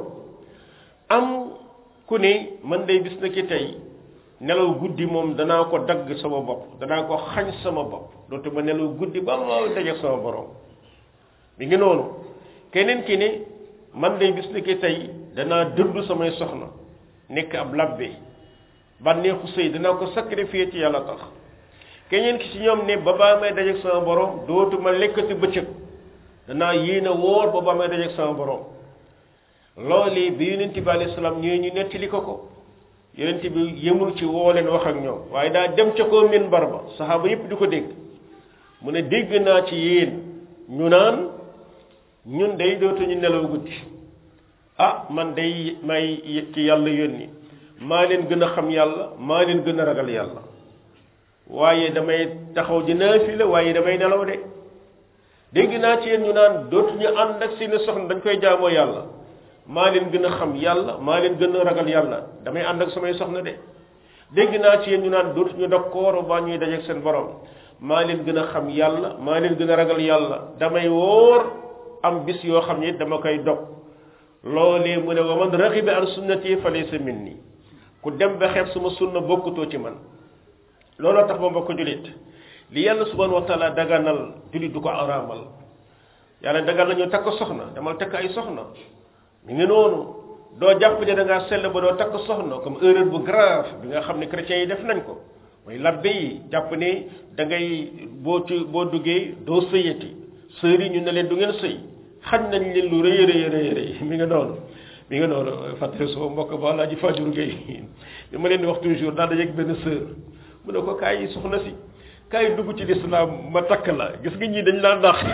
am ku ne man day bis na ki tey nelaw guddi moom danaa ko dagg sama bopp danaa ko xañ sama bopp dootu ma nelaw guddi ba ma daje sama borom mi ngi noonu keneen ki ne man day bis na ki tey danaa dëddu samay soxna nekk ab labbe bànneexu sëy danaa ko sacrifier ci yàlla tax keneen ki ci ñoom ne ba baa may dajeeg sama borom dootuma lekkati bëccëg danaa yéene woor ba baa may dajeeg sama borom loolee bi yonent bi alayhi salaam ñëwee ñu nettali ko ko yonent bi yemul ci woo leen wax ak ñoom waaye daa dem ca koo minbar ba saxaaba yépp di ko dégg mu ne dégg naa ci yéen ñu naan ñun day dootuñu nelaw guddi ah man day may ci yàlla yónni maa leen gën a xam yàlla maa leen gën a ragal yàlla waaye damay taxaw di naafila waaye damay nelaw de dégg naa ci yéen ñu naan dootuñu ànd ak seeni soxna dañ koy jaamoo yàlla maa leen gën a xam yàlla maa leen gën a ragal yàlla damay ànd ak samay soxna de dégg naa ci yéen ñu naan dootuñu dog koor ba ñuy dajeeg seen borom maa leen gën a xam yàlla maa leen gën a ragal yàlla damay wóor am bis yoo xam ne dama koy dog loolee mu ne wa man raxiba an sunnati fa laysa minni ku dem ba xeeb suma sunna bokkutoo ci man looloo tax ba mbokk julit li yàlla subhanahu wa taala daganal julit du ko araamal yàlla dagal nañu takk soxna demal takk ay soxna mi ngi noonu doo jàpp ne da ngaa sell ba doo takk soxna comme erreur bu grave bi nga xam ne chrétiens yi def nañ ko mooy labbe yi jàpp ne da ngay boo ci boo duggee doo sëyati sœurs yi ñu ne leen du ngeen sëy xañ nañ leen lu rëy rëy rëy rëy mi nga noonu mi nga noonu fàttali sama mbokk ba laa ji fajuru gay li ma leen di wax toujours daal da yegg benn sœur mu ne ko kaay yi soxna si kaay dugg ci lislaam ma takk la gis nga ñii dañ laa ndax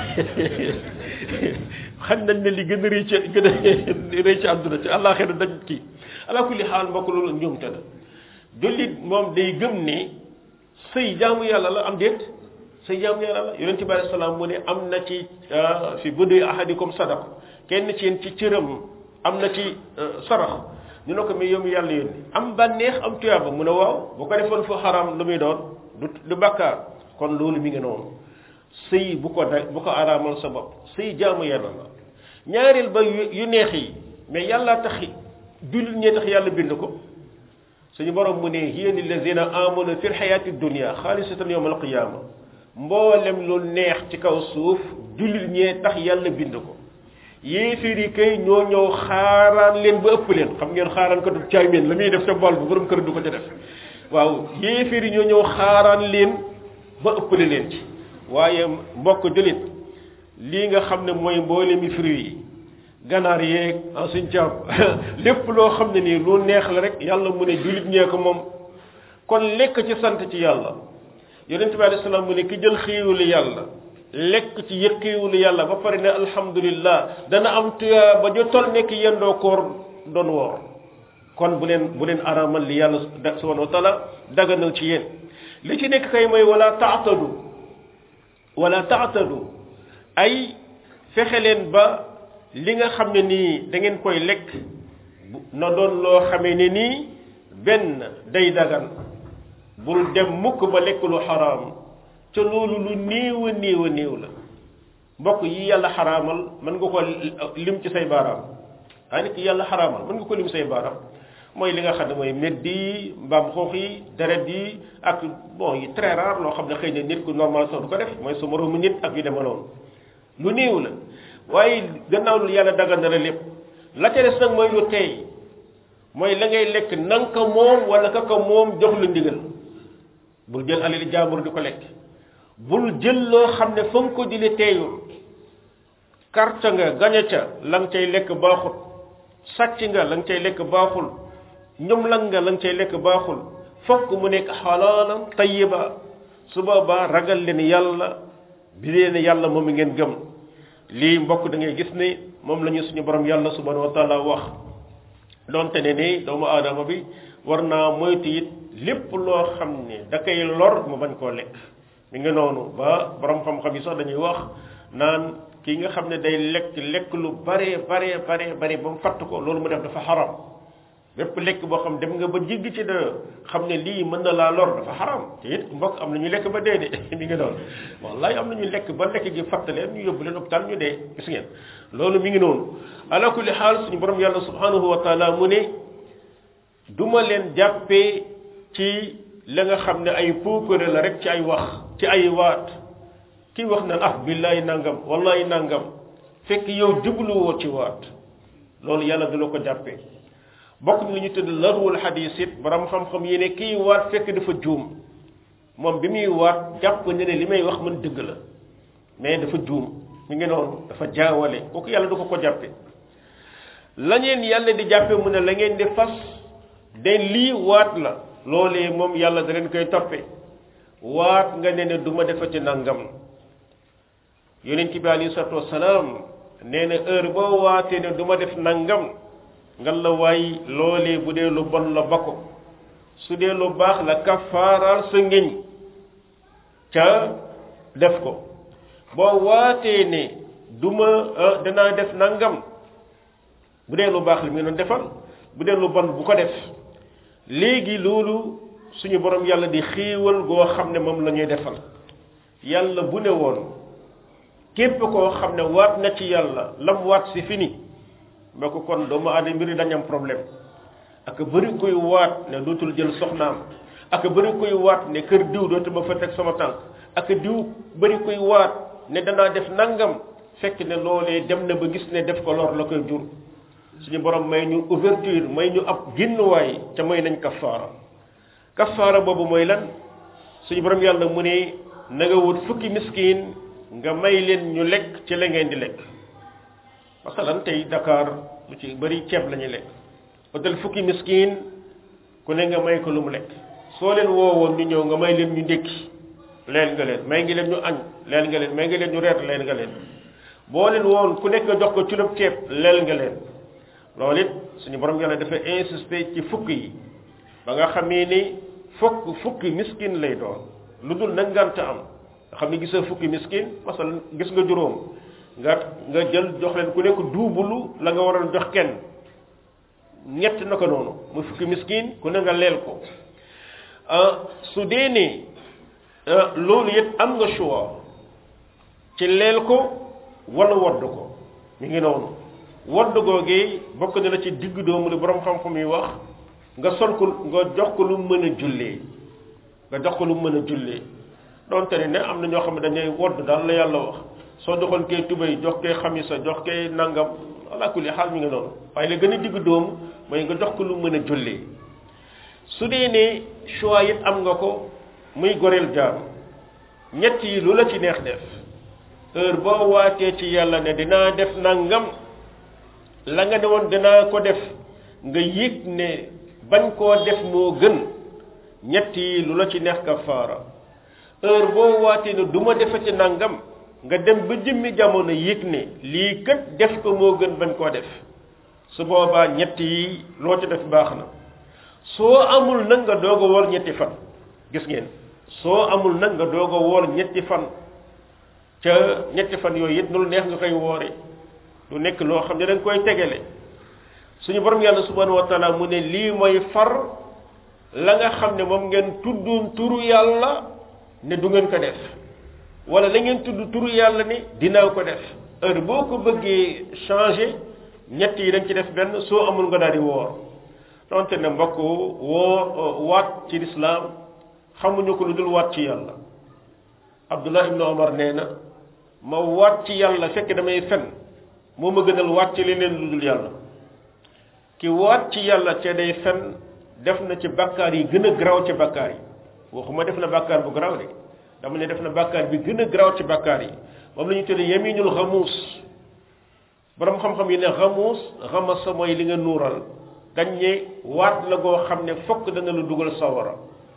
xañ nañ ne li gën a rëy ci gën a rëy ci àdduna ci àllaaxira dañ kii ala kulli xaal mbokk loolu njuumte la jullit moom day gëm ne sëy jaamu yàlla la am déet sëy jaamu yàlla la yonente bi alei salaam mu ne am na ci fi buddi ahadikum sadaq kenn ci yéen ci cëram am na ci sarax ñu ne ko mais yow mi yàlla yónni am bànneex am tuyaaba mu ne waaw bu ko defoon fu xaram lu muy doon du du bàkkaar kon loolu mi ngi noonu sëy bu ko da bu ko araamal sa bopp sëy jaamu yàlla la ñaareel ba yu neex yi mais yàlla tax jullit ñee tax yàlla bind ko suñu borom mu ne hiya lillazina amanu fi lxayaati dunia xaalisatan yowma alqiyama mboolem lu neex ci kaw suuf jullit ñee tax yàlla bind ko yéeféer yi kay ñoo ñëw xaaraan leen ba ëpp leen xam ngeen xaaraan ko du caameen la muy def ca bool ba borom kër du ko ca def waaw yéeféer yi ñoo ñëw xaaraan leen ba ëppale leen ci waaye mbokk jullit lii nga xam ne mooy mboolemi fruit yi ganaar yeeg en suñ caab lépp loo xam ne nii lu neex la rek yàlla mu ne jullit ñee ko moom kon lekk ci sant ci yàlla yonente bi alayhi salaam mu ne ki jël xiiwulu yàlla lekk ci yëkkiwulu yàlla ba pare ne alhamdulillah dana am tuyaa ba jo tol nekk yendoo koor doon woor kon bu leen bu leen aramal li yàlla subhanahu wa taala daganal ci yéen li ci nekk kay mooy wala taatadu wala taatadu ay fexe leen ba li nga xam ne nii da ngeen koy lekk na doon loo xamee ne nii benn day dagan bul dem mukk ba lekk lu xaraam ca loolu lu néew a néew a néew la mbokk yi yàlla xaraamal mën nga ko lim ci say baaraam waaye nit ki yàlla xaraamal mën nga ko lim say baaraam mooy li nga xam ne mooy medd yi mbaam xoox yi deret yi ak bon yi très rare loo xam ne xëy na nit ku normal sax du ko def mooy su moroomu nit ak yu dema noonu lu néew la waaye gannaaw lu yàlla dagal na la lépp la ca des nag mooy lu teey mooy la ngay lekk nanga ko moom wala ka ko moom jox lu ndigal bul jël alali jaambur di ko lekk bul jël loo xam ne fa nga ko jële teeyul carte nga gañe ca la nga cay lekk baaxul sàcc nga la nga cay lekk baaxul ñoom lan nga la nga cay lekk baaxul fokk mu nekk xalaalam tayyiba su boobaa ragal leen yàlla bi leen yàlla moom mi ngeen gëm lii mbokk da ngay gis ne moom la ñu suñu borom yàlla subhanahu wa taala wax donte ne ni doomu aadama bi war naa moytu it lépp loo xam ne da koy lor mu bañ koo lekk mi ngi noonu ba borom xam-xam yi sax dañuy wax naan kii nga xam ne day lekk lekk lu bare bare bare bare ba mu fatt ko loolu mu def dafa xaram bépp lekk boo xam dem nga ba jigg ci da xam ne lii mën na laa lor dafa xaram te it mbokk am na ñu lekk ba dee de mi ngi noonu wallahi am na ñu lekk ba lekk gi fatt leen ñu yóbbu leen hôpital ñu dee gis ngeen loolu mi ngi noonu ala kulli xaal suñu borom yàlla subhanahu wa taala mu ne duma leen jàppee ci la nga xam ne ay puukare la rek ci ay wax ci ay waat kii wax na ah billahi nangam wallahi nangam fekk yow jubluwoo ci waat loolu yàlla du la ko jàppee bokk ni ñu tudd larwul xadis it borom xam-xam yi ne kii waat fekk dafa juum moom bi muy waat jàpp ne ne li may wax man dëgg la mais dafa juum mi ngi noonu dafa jaawale kooku yàlla du ko ko jàppe la ngeen yàlla di jàppe mu ne la ngeen di fas de lii waat la loolee moom yàlla da leen koy toppe waat nga ne ne du ma defati nangam yonent bi alayhi salaatu wasalaam nee na heure boo waatee ne du ma def nangam nga la waay loolee bu dee lu bon la ba ko su dee lu baax la kafaaral sa ngeñ ca def ko boo waatee ne du ma danaa def nangam bu dee lu baax li mu doon defal bu dee lu bon bu ko def léegi loolu suñu borom yàlla di xéewal goo xam ne moom la ñuy defal yàlla bu ne woon képp koo xam ne waat na ci yàlla lam waat si fini ba ko kon doomu aadama mbiri dañ am problème ak bëri koy waat ne dootul jël soxnaam ak bëri koy waat ne kër diw dootuma fa teg sama tànk ak diw bëri koy waat ne danaa def nangam fekk ne loolee dem na ba gis ne def ko lor la koy jur suñu borom may ñu ouverture may ñu ab ginnuwaay ca may nañ kafaara kafaara boobu mooy lan suñu borom yàlla mu ne na nga wut fukki miskin nga may leen ñu lekk ci la ngeen di lekk masalan tey Dakar lu ci bëri ceeb la ñuy lekk otel fukki miskin ku ne nga may ko lu mu lekk soo leen woowoon ñu ñëw nga may leen ñu ndékki leen nga leen may ngi leen ñu añ leen nga leen may ngi leen ñu reer leen nga leen boo leen woon ku nekk nga jox ko culub ceeb leel nga leen loolu it suñu borom yàlla dafa insister ci fukk yi ba nga xamee ni fukk fukki miskin lay doon lu dul nag ngant am nga xam ne gisoo fukki miskin masal gis nga juróom nga nga jël jox leen ku nekk duubulu la nga waroon jox kenn ñett na ko noonu muy fukki miskin ku ne nga leel ko su dee ne loolu it am nga choix ci leel ko wala wodd ko mi ngi noonu wodd googee bokk na la ci digg doomu li borom xam-xam yi wax nga sol ko nga jox ko lu mën a jullee nga jox ko lu mën a jullee donte ne ne am na ñoo xam ne dañuy wodd daal la yàlla wax soo joxoon kay tubéy jox kay xamisa jox kay nangam ala kulli xaal mi ngi noonu waaye la gën a digg doomu mooy nga jox ko lu mën a jullee su dee ne choix it am nga ko muy goreel jaam ñett yi lu la ci neex def heure boo waatee ci yàlla ne dinaa def nangam la nga ne woon dinaa ko def nga yëg ne bañ koo def moo gën ñett yi lu la ci neex kafaara heure boo waatee ne du ma defati nangam nga dem ba jëmmi jamono yëg ne lii kat def ko moo gën bañ koo def su boobaa ñett yi loo ci def baax na soo amul nag nga doog a woor ñetti fan gis ngeen soo amul nag nga doog a woor ñetti fan ca ñetti fan yooyu it nu lu neex nga koy woore lu nekk loo xam ne da nga koy tegale suñu borom yàlla subhanahu wa taala mu ne lii mooy far la nga xam ne moom ngeen tuddoon turu yàlla ne du ngeen ko def wala la ngeen tudd turu yàlla ni dinaa ko def heure boo ko bëggee changer ñett yi dañ ci def benn soo amul nga daal di woor donte ne mbokk woo waat ci lislaam xamuñu ko lu dul waat ci yàlla abdullah ibnu omar nee na ma waat ci yàlla fekk damay fen moo ma gënal waat ci leneen lu dul yàlla ki waat ci yàlla te day fen def na ci bakkaar yi gën a garaaw ci bakkaar yi waxuma def na bakkaar bu garaaw de dama ne def na bakkaar bi gën a garaaw ci bakkaar yi moom la ñu tuddee yaminul xamuus borom xam-xam yi ne xamuus xamasa mooy li nga nuural dañ ne waat la goo xam ne fokk dana la dugal sawara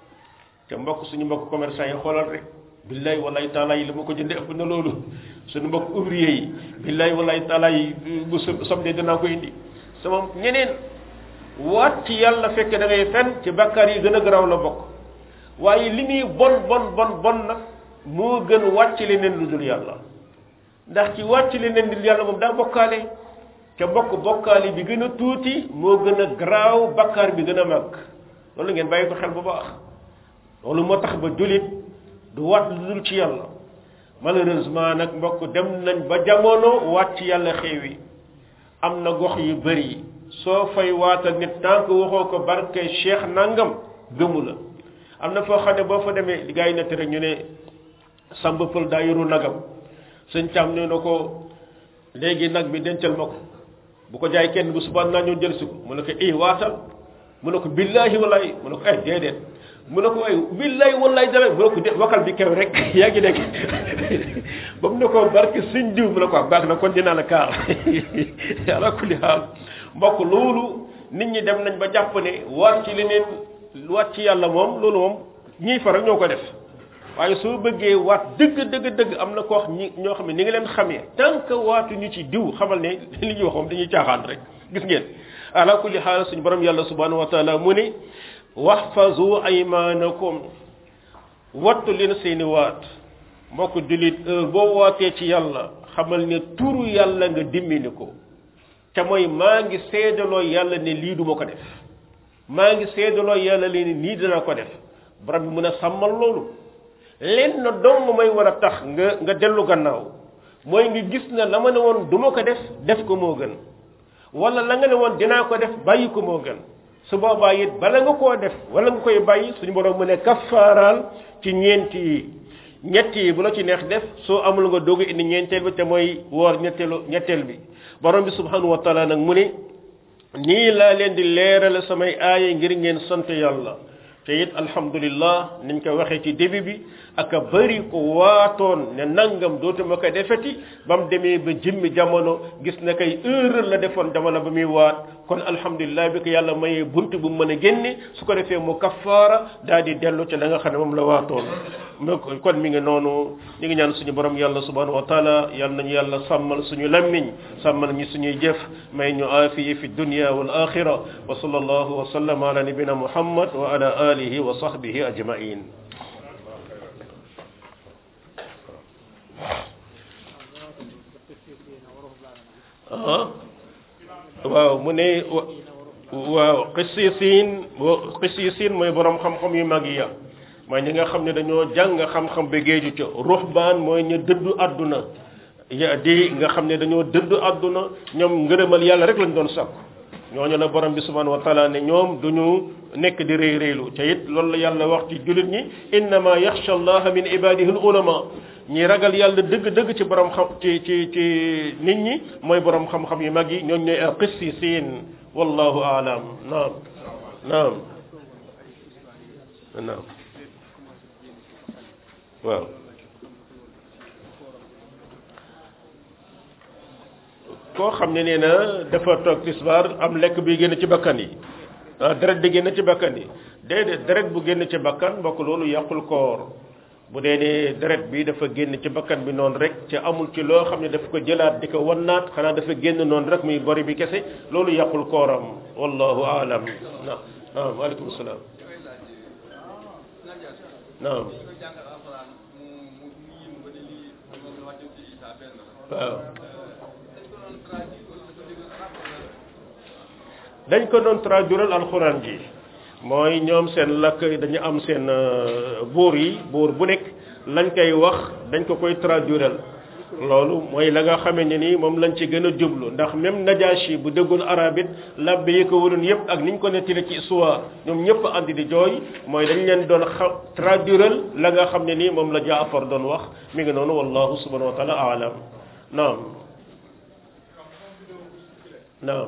te mbokk suñu mbokk commerçant yi xoolal rek billaay wallaay taala yi la ma ko jënde ëpp na loolu suñu mbokk ouvrier yi billaay wallaay taala yi bu samedi danaa ko indi sama ñeneen waat ci yàlla fekk da ngay fen ci bakkaar yi gën a garaaw la bokk waaye li muy bon bon bon bon nag moo gën wàcc leneen lu dul yàlla ndax ci wàcc leneen lu dul yàlla moom daa bokkaale te bokk bokkaale bi gën a tuuti moo gën a garaaw bakkaar bi gën a mag loolu ngeen bàyyi ko xel bu baax loolu moo tax ba jullit du waat lu dul ci yàlla malheureusement nag mbokk dem nañ ba jamono waat ci yàlla xeewi am na gox yu bëri soo fay waatal nit tant que waxoo ko barke cheikh nangam gëmu la am na foo xam ne boo fa demee gars yi nett rek ñu ne samba pël daa yoru nagam sëñ càm ne na ko léegi nag bi dencal ma ko bu ko jaay kenn bu subaa naa ñëw jël si ko mu ne ko i waatal mu ne ko billaahi wallahi mu ne ko ay déedéet mu ne ko ay billaahi wallahi dara mu ne ko de wakal bi kew rek yaa ngi dégg ba mu ne ko barke sëñ diw mu ne ko baax na kon dinaa la kaar ala kulli haal mbokk loolu nit ñi dem nañ ba jàpp ne waat ci leneen waat ci yàlla moom loolu moom ñiy fa rek ñoo ko def waaye soo bëggee waat dëgg dëgg dëgg am na ko wax ñi ñoo xam ne ni nga leen xamee tant que waatu ñu ci diw xamal ne li ñuy wax moom dañuy caaxaan rek gis ngeen ala kulli xaal suñu borom yàlla subhanahu wa taala mu ne waxfazu aymanakum wattu leen seeni waat mbokk jullit heure boo waatee ci yàlla xamal ne turu yàlla nga dimmini ko te mooy maa ngi seedaloo yàlla ne lii duma ko def maa ngi seedaloo yàlla ne nii dina ko def borom bi mën a sàmmal loolu leen na dong may war a tax nga nga dellu gannaaw mooy nga gis na la ma ne woon duma ko def def ko moo gën wala la nga ne woon dinaa ko def bàyyi ko moo gën su boobaa it bala nga koo def wala nga koy bàyyi suñu borom mu ne kafaaraal ci ñeenti yi ñett yi bu la ci neex def soo amul nga doog indi ñeenteel bi te mooy woor ñetteelu ñetteel bi borom bi subhanahu wa taala nag mu ne nii laa leen di leerale samay aaya ngir ngeen sant yàlla te it alhamdulillah niñ ko waxee ci début bi ak a bëri ko waatoon ne nangam dootuma ko defeti ba mu demee ba jëmmi jamono gis na kay erreur la defoon jamono ba muy waat kon alhamdulillah bi ko yàlla mayee bunt bu mën a génne su ko defee mu kafaara daal di dellu ci la nga xam ne moom la waatoon kon mi ngi noonu ñu ngi ñaan suñu borom yàlla subhanahu wa taala yàlla nañu yàlla sàmmal suñu lammiñ sàmmal ñu suñuy jëf may ñu aafiya fi dunya wal axira wa sallallahu wa sallam ala nabina muhammad wa ala alihi wa sahbihi ajmain ah waaw mu ne waaw xisiisiin xisiisiin mooy borom xam-xam yu mag yi mooy ñi nga xam ne dañoo jàng xam-xam ba géeju ca ruhbaan mooy ñu dëddu àdduna ya di nga xam ne dañoo dëddu àdduna ñoom ngërëmal yàlla rek lañ doon sakku ñooñu la borom bi subhanahu wa taala ne ñoom duñu nekk di réy réylu te it loolu la yàlla wax ci jullit ñi innama yaxsha allaha min ibadihi al ulama ñi ragal yàlla dëgg-dëgg ci borom xam ci ci ci nit ñi mooy borom xam-xam yu mag yi ñooñ ñooy al qissisiin wallahu aalam naam naam naam waaw koo xam ne nee na dafa toog tisbaar am lekk bi génn ci bakkan yi ah deret bi génn ci bakkan yi déedéet deret bu génn ci bakkan mbokk loolu yàqul koor bu dee ne deret bi dafa génn ci bakkan bi noonu rek ci amul ci loo xam ne daf ko jëlaat di ko wannaat xanaa dafa génn noonu rek muy bori bi kese loolu yàqul kooram wallahu aalam naam naam waaleykum salaam naam waaw dañ ko doon traduiral alxuraan ji mooy ñoom seen lakk dañu am seen buur yi buur bu nekk lañ koy wax dañ ko koy traduiral loolu mooy la nga xamee ne ni moom lañ ci gën a jublu ndax même Najashi bu déggoon arabit labbe yi ko waroon yëpp ak niñ ko nettali ci histoire ñoom ñëpp andi di jooy mooy dañ leen doon xa traduiral la nga xam ne nii moom la Jaafar doon wax mi ngi noonu wallahu subhanahu wa taala aalam naam naam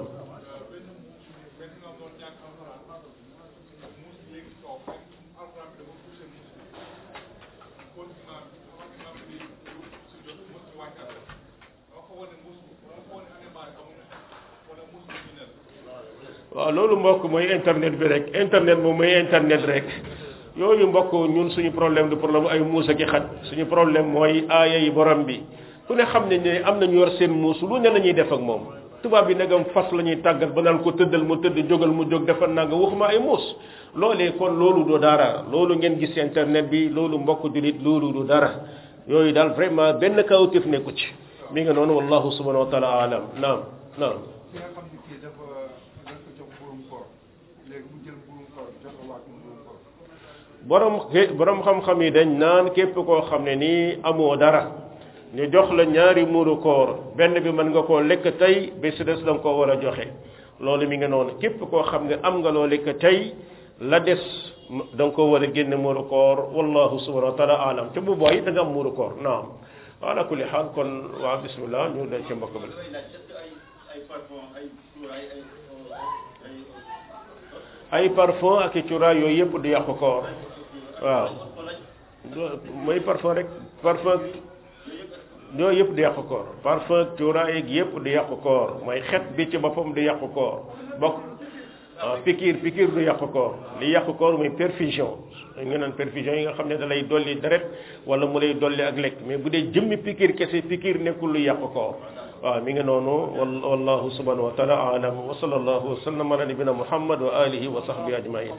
waaw loolu mbokk mooy internet bi rek internet moom mooy internet rek yooyu mbokk ñun suñu problème du problème ay muus ak i xaj suñu problème mooy aaya yi borom bi ku ne xam ne ne am nañu yor seen muus lu ne la ñuy def ak moom tubaab bi nagam fas la ñuy tàggat ba naan ko tëddal mu tëdd jógal mu jóg defal naa nga waxuma ay muus loolee kon loolu du dara loolu ngeen gis internet bi loolu mbokk julit loolu du dara yooyu daal vraiment benn kawtif nekku ci mi nga noonu wallahu subhanahu wa taala alam naam naam ki nga xam ne kii dafa dañ ko jox mburum koor léegi mu jël mburum koor jox ko waat mburum koor borom borom xam-xam yi dañ naan képp koo xam ne nii amoo dara ñu jox la ñaari muuru koor benn bi mën nga koo lekk tey ba si des da nga koo war a joxe loolu mi ngi noonu képp koo xam ne am nga loo lekk tey la des da nga koo war a génne muuru koor wallahu subhanahu wa taala alam te bu booy da nga am muuru koor naam ala kulli xaal kon waa bismillah ñu dem ci mbokk bi ay parfum ak i cuuraay yooyu yëpp du yàqu koor waaw mooy parfum rek parfum yooyu yëpp du yàqu koor parfum cuuraay ak yëpp du yàqu koor mooy xet bi ci boppam du yàqu koor bokk ah pikiir pikiir du yàqu koor li yàqu koor mooy perfusion nga naan perfusion yi nga xam ne da lay dolli deret wala mu lay dolli ak lekk mais bu dee jëmmi pikiir kese pikiir nekkul lu yàqu koor waaw mi ngi noonu wallahu subhanahu wa taala alam wa sallallahu wa sallam ala nabina muhammad wa alihi wa sahbihi ajmain